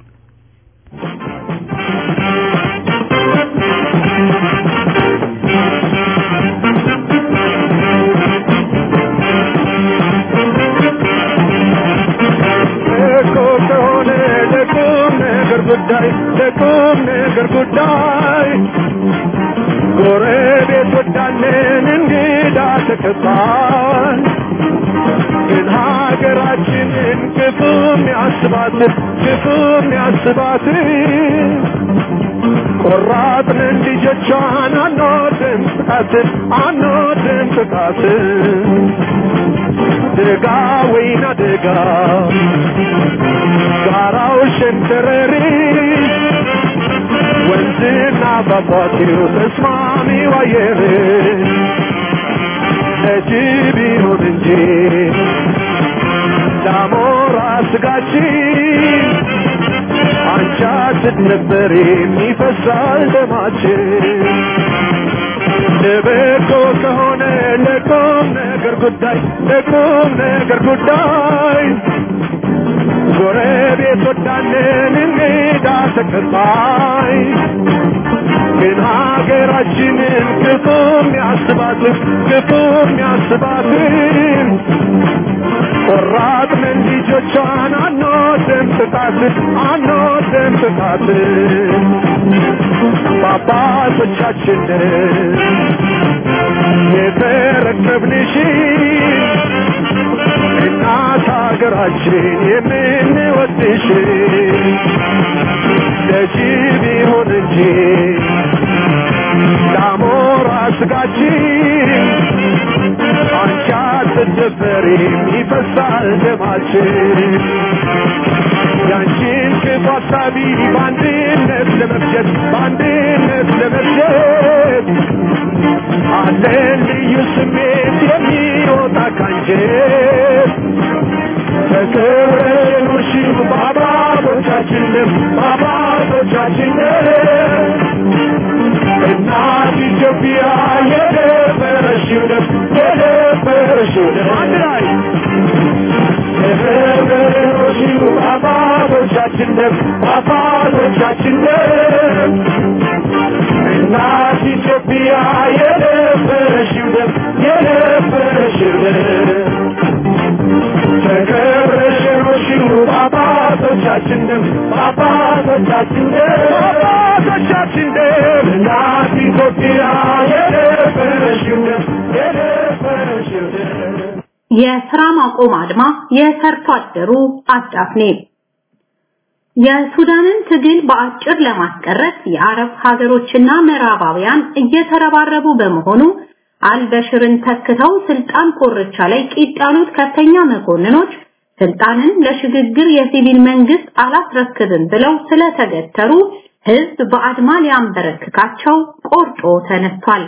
ጉዳይ ለቁም ነገር ጉዳይ ጎረቤት ወዳለን እንግዳ ተቀባይ ግን ሀገራችንን ክፉም ያስባት ክፉም ያስባት ቆራጥንን ልጆቿን አንወድም ጥቃትን አንወድም ጥቃትን ደጋ ወይና ደጋ ጋራው ሸንተረሪ ወንዝና ፏፏቴው ተስማሚው አየር ለጅብ ይሁን እንጂ ለአሞራ ስጋችን አንቻችን ነበር የሚፈሳል ደማችን ለበጎ ከሆነ ለቁም ነገር ጉዳይ ለቁም ነገር ጉዳይ ጎረቤት ወዳንን እንግዳ ተቀባይ ግን ሀገራችንን ክፉም ያስባትን ክፉም ያስባትን ቆራጥንን ልጆቿን አንወድም ጥቃትን አንወድም ጥቃትን በአባቶቻችንን የተረከብንሽን እናት ሀገራችን የምንወድሽ ለጅብ ይሁን እንጂ ለአሞራ ስጋችን አንቺ አትደፈሪም ይፈሳል ደማችን ያንቺን ክፉ ሀሳቢ በአንድነት ለመፍጀት በአንድነት ለመፍጀት አለን ልዩ ስሜት የሚወጣ ካንጀት ተከብረሽ የኖርሽው በአባቶቻችንም በአባቶቻችንም እናት ኢትዮጵያ የደፈረሽው ደም የደፈረሽው ደም አንድ ላይ ተከብረሽ የኖርሽው በአባቶቻችን ደም በአባቶቻችን ደም እናት ኢትዮጵያ የደፈረሽው ደም የደፈረሽው ደም ተከብረሽ የኖርሽው በአባቶቻችን ደም በአባቶቻችን ደም በአባቶቻችን ደም እናት ኢትዮጵያ የደፈረሽው ደም የደፈረሽው ደም የስራ ማቆም አድማ የሰርቶ አደሩ አዳፍኔ የሱዳንን ትግል በአጭር ለማስቀረት የአረብ ሀገሮችና ምዕራባውያን እየተረባረቡ በመሆኑ አልበሽርን ተክተው ስልጣን ኮርቻ ላይ ቂጥ ያሉት ከፍተኛ መኮንኖች ስልጣንን ለሽግግር የሲቪል መንግስት አላስረክብም ብለው ስለተገተሩ ህዝብ በአድማ ሊያንበረክካቸው ቆርጦ ተነስቷል።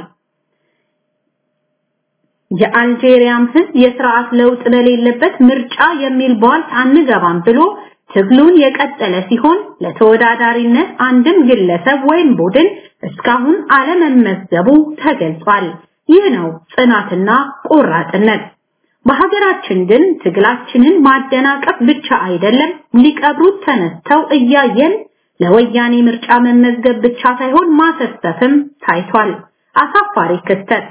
የአልጄሪያም ህዝብ የስርዓት ለውጥ በሌለበት ምርጫ የሚል ቧልት አንገባም ብሎ ትግሉን የቀጠለ ሲሆን ለተወዳዳሪነት አንድም ግለሰብ ወይም ቡድን እስካሁን አለመመዝገቡ ተገልጿል። ይህ ነው ጽናትና ቆራጥነት። በሀገራችን ግን ትግላችንን ማደናቀፍ ብቻ አይደለም ሊቀብሩት ተነስተው እያየን ለወያኔ ምርጫ መመዝገብ ብቻ ሳይሆን ማሰሰፍም ታይቷል። አሳፋሪ ክስተት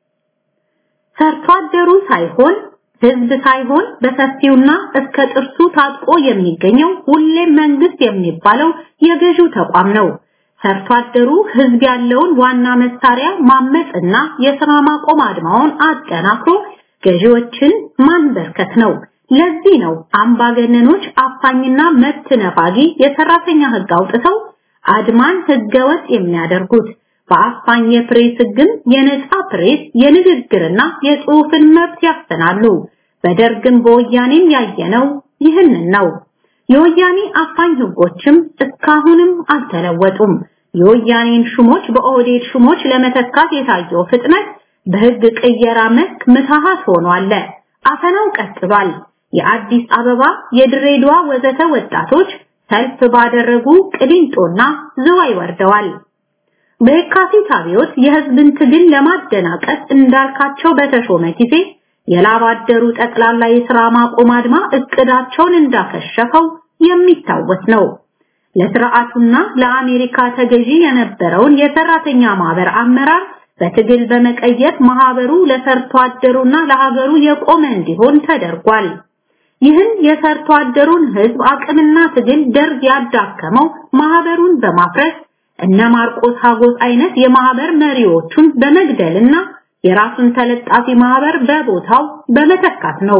ሰርቶ አደሩ ሳይሆን ህዝብ ሳይሆን በሰፊውና እስከ ጥርሱ ታጥቆ የሚገኘው ሁሌም መንግስት የሚባለው የገዢው ተቋም ነው። ሰርቶ አደሩ ህዝብ ያለውን ዋና መሳሪያ ማመጽና የስራ ማቆም አድማውን አጠናክሮ ገዢዎችን ማንበርከት ነው። ለዚህ ነው አምባገነኖች አፋኝና መብት ነፋጊ የሰራተኛ ህግ አውጥተው አድማን ህገወጥ የሚያደርጉት። በአፋኝ የፕሬስ ህግም የነጻ ፕሬስ የንግግርና የጽሑፍን መብት ያፈናሉ። በደርግም በወያኔም ያየነው ይህንን ነው። የወያኔ አፋኝ ህጎችም እስካሁንም አልተለወጡም። የወያኔን ሹሞች በኦህዴድ ሹሞች ለመተካት የታየው ፍጥነት በህግ ቅየራ መስክ ምትሃት ሆኗል። አፈናው ቀጥሏል። የአዲስ አበባ፣ የድሬዳዋ ወዘተ ወጣቶች ሰልፍ ባደረጉ ቅሊንጦና ዝዋይ ወርደዋል። በየካቲት አብዮት የህዝብን ትግል ለማደናቀፍ እንዳልካቸው በተሾመ ጊዜ የላብ አደሩ ጠቅላላ የሥራ ማቆም አድማ እቅዳቸውን እንዳከሸፈው የሚታወስ ነው። ለስርዓቱና ለአሜሪካ ተገዢ የነበረውን የሰራተኛ ማህበር አመራር በትግል በመቀየር ማህበሩ ለሰርቶ አደሩና ለሀገሩ የቆመ እንዲሆን ተደርጓል። ይህን የሰርቶ አደሩን ህዝብ አቅምና ትግል ደርግ ያዳከመው ማህበሩን በማፍረስ እነ ማርቆስ ሀጎስ አይነት የማህበር መሪዎቹን በመግደልና የራሱን ተለጣፊ ማህበር በቦታው በመተካት ነው።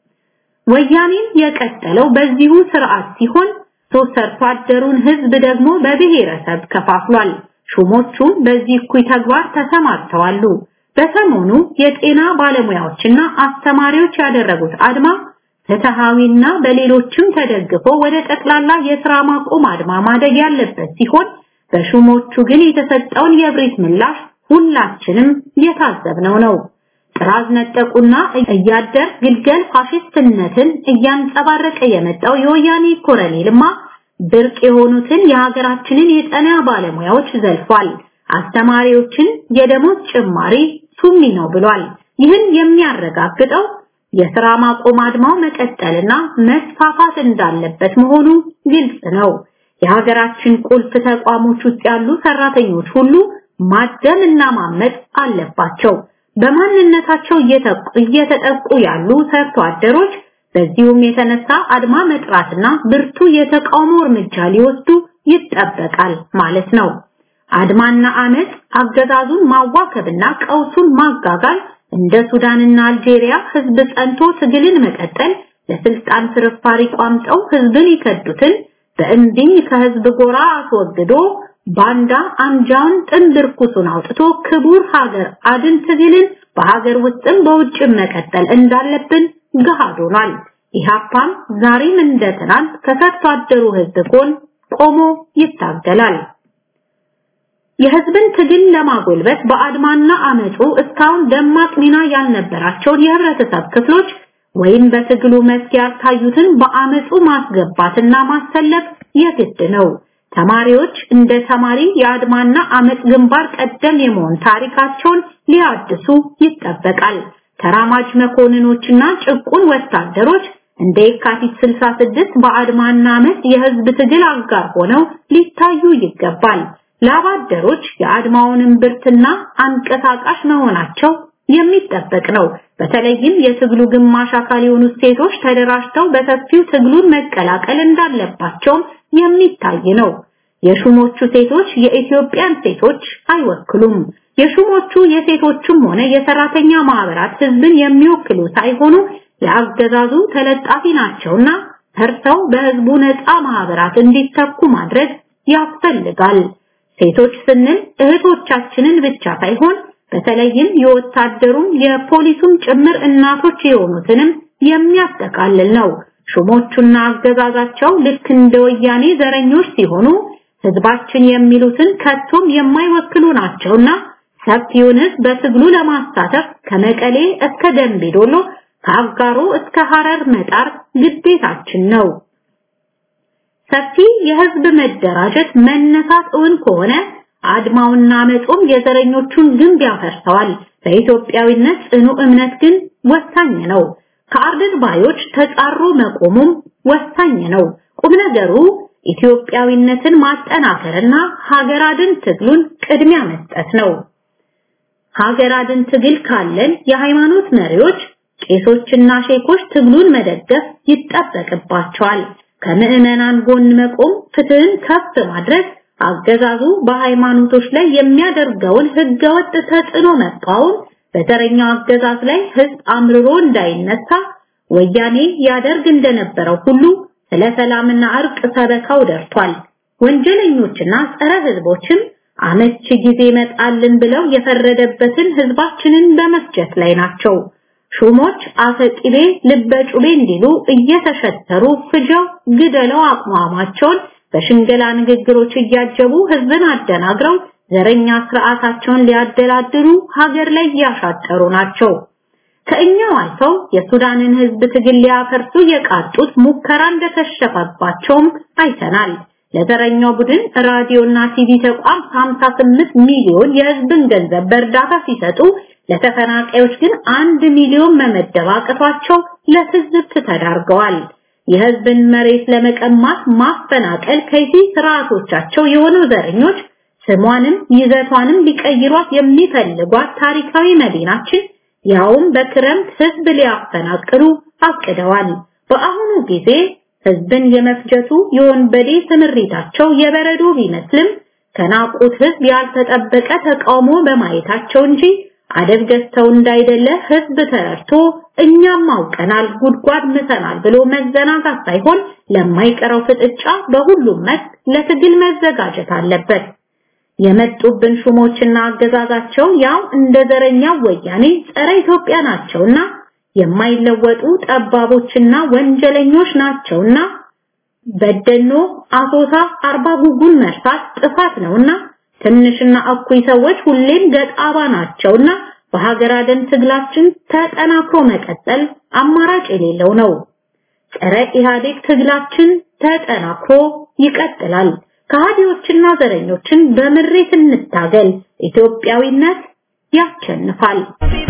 ወያኔም የቀጠለው በዚሁ ስርዓት ሲሆን ሶስት ሰርቶ አደሩን ህዝብ ደግሞ በብሔረሰብ ከፋፍሏል። ሹሞቹም በዚህ እኩይ ተግባር ተሰማርተዋሉ። በሰሞኑ የጤና ባለሙያዎችና አስተማሪዎች ያደረጉት አድማ ፍትሃዊና በሌሎችም ተደግፎ ወደ ጠቅላላ የስራ ማቆም አድማ ማደግ ያለበት ሲሆን በሹሞቹ ግን የተሰጠውን የብሪት ምላሽ ሁላችንም የታዘብነው ነው። ጥራዝ ነጠቁና እያደር ግልገል ፋሽስትነትን እያንጸባረቀ የመጣው የወያኔ ኮረኔልማ ብርቅ የሆኑትን የሀገራችንን የጤና ባለሙያዎች ዘልፏል። አስተማሪዎችን የደሞዝ ጭማሪ ሱሚ ነው ብሏል። ይህን የሚያረጋግጠው የሥራ ማቆም አድማው መቀጠልና መስፋፋት እንዳለበት መሆኑ ግልጽ ነው። የሀገራችን ቁልፍ ተቋሞች ውስጥ ያሉ ሰራተኞች ሁሉ ማደም እና ማመጥ አለባቸው። በማንነታቸው እየተጠቁ ያሉ ሰርቶ አደሮች በዚሁም የተነሳ አድማ መጥራትና ብርቱ የተቃውሞ እርምጃ ሊወስዱ ይጠበቃል ማለት ነው። አድማና አመፅ አገዛዙን ማዋከብና ቀውሱን ማጋጋል እንደ ሱዳንና አልጄሪያ ህዝብ ጸንቶ ትግልን መቀጠል ለስልጣን ፍርፋሪ ቋምጠው ህዝብን ይከዱትን በእንዲኝ ከህዝብ ጎራ አስወግዶ ባንዳ አንጃውን ጥንብር ኩሱን አውጥቶ ክቡር ሀገር አድን ትግልን በሀገር ውስጥም በውጭም መቀጠል እንዳለብን ገሃድ ሆኗል። ኢህአፓም ዛሬም እንደ ትናንት ከሰርቶ አደሩ ህዝብ ጎን ቆሞ ይታገላል። የህዝብን ትግል ለማጎልበት በአድማና አመፁ እስካሁን ደማቅ ሚና ያልነበራቸውን የህብረተሰብ ክፍሎች ወይም በትግሉ መስክ ያልታዩትን በአመፁ ማስገባትና ማሰለፍ የግድ ነው። ተማሪዎች እንደ ተማሪ የአድማና አመፅ ግንባር ቀደም የመሆን ታሪካቸውን ሊያድሱ ይጠበቃል። ተራማጅ መኮንኖችና ጭቁን ወታደሮች እንደ የካቲት 66 በአድማና አመፅ የህዝብ ትግል አጋር ሆነው ሊታዩ ይገባል። ላባደሮች የአድማውንም ብርትና አንቀሳቃሽ መሆናቸው የሚጠበቅ ነው። በተለይም የትግሉ ግማሽ አካል የሆኑ ሴቶች ተደራጅተው በሰፊው ትግሉን መቀላቀል እንዳለባቸውም የሚታይ ነው። የሹሞቹ ሴቶች የኢትዮጵያን ሴቶች አይወክሉም። የሹሞቹ የሴቶችም ሆነ የሰራተኛ ማህበራት ህዝብን የሚወክሉ ሳይሆኑ የአገዛዙ ተለጣፊ ናቸውና ፈርተው በህዝቡ ነፃ ማህበራት እንዲተኩ ማድረግ ያስፈልጋል። ሴቶች ስንል እህቶቻችንን ብቻ ሳይሆን በተለይም የወታደሩም የፖሊሱም ጭምር እናቶች የሆኑትንም የሚያጠቃልል ነው። ሹሞቹና አገዛዛቸው ልክ እንደ ወያኔ ዘረኞች ሲሆኑ ህዝባችን የሚሉትን ከቶም የማይወክሉ ናቸውና ሰፊውን ህዝብ በትግሉ ለማሳተፍ ከመቀሌ እስከ ደንቢዶሎ ከአጋሮ እስከ ሐረር መጣር ግዴታችን ነው። ሰፊ የህዝብ መደራጀት መነሳት እውን ከሆነ አድማውና መጾም የዘረኞቹን ግንብ ያፈርሰዋል። በኢትዮጵያዊነት ጽኑ እምነት ግን ወሳኝ ነው። ከአርድን ባዮች ተጻሮ መቆሙም ወሳኝ ነው። ቁም ነገሩ ኢትዮጵያዊነትን ማጠናከርና ሀገር አድን ትግሉን ቅድሚያ መስጠት ነው። ሀገር አድን ትግል ካለን የሃይማኖት መሪዎች ቄሶችና ሼኮች ትግሉን መደገፍ ይጠበቅባቸዋል። ከምዕመናን ጎን መቆም፣ ፍትህን ከፍ ማድረግ፣ አገዛዙ በሃይማኖቶች ላይ የሚያደርገውን ህገወጥ ተጽዕኖ መቃወም፣ በዘረኛው አገዛዝ ላይ ህዝብ አምርሮ እንዳይነሳ ወያኔ ያደርግ እንደነበረው ሁሉ ስለ ሰላምና እርቅ ሰበካው ደርቷል። ወንጀለኞችና ጸረ ህዝቦችም አመቺ ጊዜ መጣልን ብለው የፈረደበትን ህዝባችንን በመስጀት ላይ ናቸው። ሹሞች አፈቂቤ ልበጩቤ እንዲሉ እየተሸተሩ ፍጀው ግደለው አቋማቸውን በሽንገላ ንግግሮች እያጀቡ ህዝብን አደናግረው ዘረኛ ስርዓታቸውን ሊያደላድሉ ሀገር ላይ እያሻጠሩ ናቸው። ከእኛው አልፈው የሱዳንን ህዝብ ትግል ሊያፈርሱ የቃጡት ሙከራ እንደተሸፈባቸውም አይተናል። ለዘረኛው ቡድን ራዲዮና ቲቪ ተቋም 58 ሚሊዮን የህዝብን ገንዘብ በእርዳታ ሲሰጡ ለተፈናቃዮች ግን አንድ ሚሊዮን መመደብ አቅቷቸው ለትዝብት ተዳርገዋል። የህዝብን መሬት ለመቀማት ማፈናቀል ከዚህ ስርዓቶቻቸው የሆኑ ዘረኞች ስሟንም ይዘቷንም ሊቀይሯት የሚፈልጓት ታሪካዊ መዲናችን ያውም በክረምት ህዝብ ሊያፈናቅሉ አቅደዋል። በአሁኑ ጊዜ ህዝብን የመፍጀቱ የወንበዴ ስምሪታቸው የበረዶ ቢመስልም ከናቁት ህዝብ ያልተጠበቀ ተቃውሞ በማየታቸው እንጂ አደብ ገዝተው እንዳይደለ ህዝብ ተረድቶ እኛም አውቀናል ጉድጓድ ምሰናል ብሎ መዘናጋት ሳይሆን ለማይቀረው ፍጥጫ በሁሉም መስክ ለትግል መዘጋጀት አለበት። የመጡብን ሹሞችና አገዛዛቸው ያው እንደ ዘረኛ ወያኔ ጸረ ኢትዮጵያ ናቸውና የማይለወጡ ጠባቦችና ወንጀለኞች ናቸውና በደኖ አሶሳ አርባ ጉጉን መርሳት ጥፋት ነውና ትንሽና እኩይ ሰዎች ሁሌም ገጣባ ናቸውና በሀገር አደን ትግላችን ተጠናክሮ መቀጠል አማራጭ የሌለው ነው። ጸረ ኢህአዴግ ትግላችን ተጠናክሮ ይቀጥላል። ከሃዲዎችና ዘረኞችን በምሬት እንታገል። ኢትዮጵያዊነት ያሸንፋል።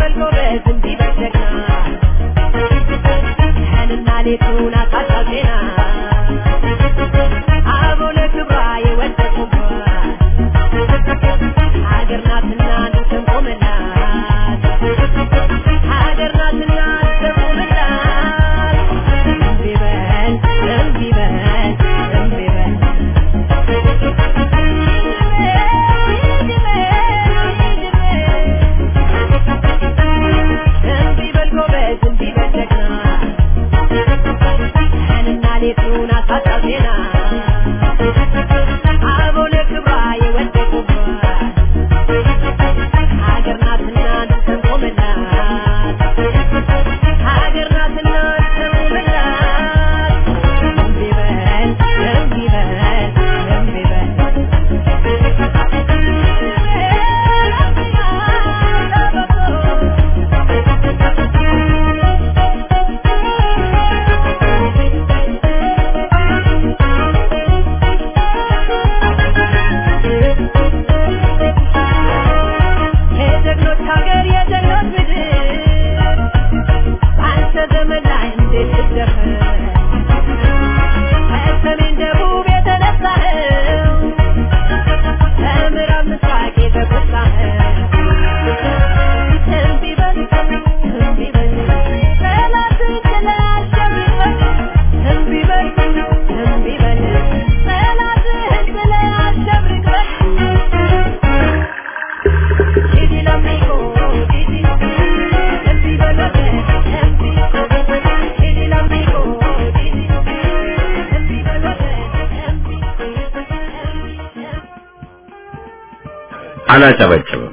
አላጨበጭብም።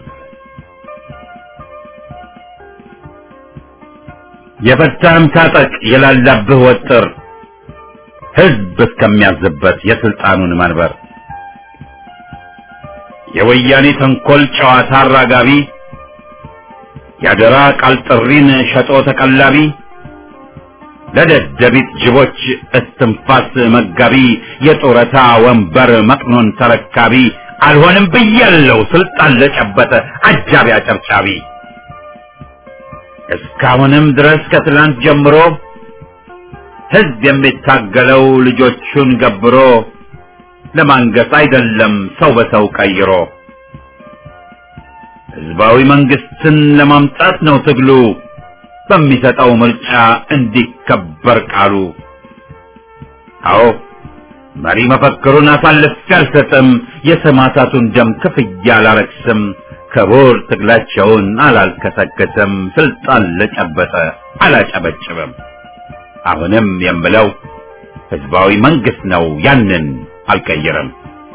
የፈታህም ታጠቅ የላላብህ ወጥር ህዝብ እስከሚያዝበት የስልጣኑን መንበር የወያኔ ተንኮል ጨዋታ አራጋቢ የአደራ ቃል ጥሪን ሸጦ ተቀላቢ ለደደቢት ጅቦች እስትንፋስ መጋቢ የጡረታ ወንበር መቅኖን ተረካቢ አልሆንም ብያለው ስልጣን ለጨበጠ አጃቢ አጨብጫቢ እስካሁንም ድረስ ከትላንት ጀምሮ ህዝብ የሚታገለው ልጆቹን ገብሮ ለማንገስ አይደለም ሰው በሰው ቀይሮ ህዝባዊ መንግስትን ለማምጣት ነው ትግሉ በሚሰጠው ምርጫ እንዲከበር ቃሉ አዎ መሪ መፈክሩን አሳልፌ አልሰጥም የሰማዕታቱን ደም ክፍያ አላረክስም ክቡር ትግላቸውን አላልከሰከስም ስልጣን ለጨበጠ አላጨበጭብም አሁንም የምለው ህዝባዊ መንግስት ነው ያንን አልቀይርም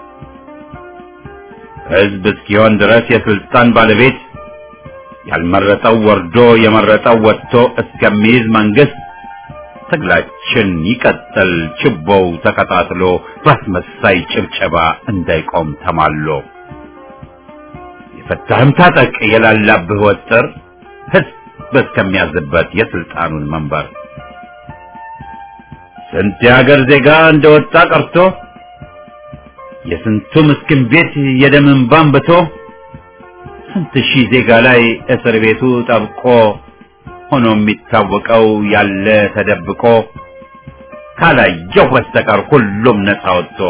ህዝብ እስኪሆን ድረስ የስልጣን ባለቤት ያልመረጠው ወርዶ የመረጠው ወጥቶ እስከሚይዝ መንግስት ትግላችን ይቀጥል ችቦው ተቀጣጥሎ በአስመሳይ ጭብጨባ እንዳይቆም ተማሎ የፈታህም ታጠቅ የላላብህ ወጥር ህዝብ እስከሚያዝበት የስልጣኑን መንበር ስንት የሀገር ዜጋ እንደወጣ ቀርቶ የስንቱ ምስኪን ቤት የደም እንባ አንብቶ ስንት ሺህ ዜጋ ላይ እስር ቤቱ ጠብቆ ሆኖ የሚታወቀው ያለ ተደብቆ ካላየው በስተቀር ሁሉም ነፃ ወጥቶ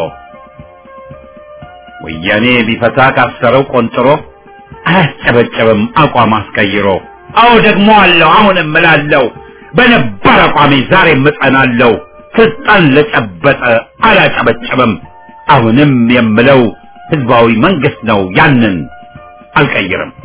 ወያኔ ቢፈታ ካሰረው ቆንጥሮ አያስጨበጨብም አቋም አስቀይሮ አዎ ደግሞ አለው አሁንም እላለሁ በነባር አቋሜ ዛሬም እጸናለሁ ስልጣን ለጨበጠ አላጨበጨብም አሁንም የምለው ህዝባዊ መንግስት ነው ያንን አልቀይርም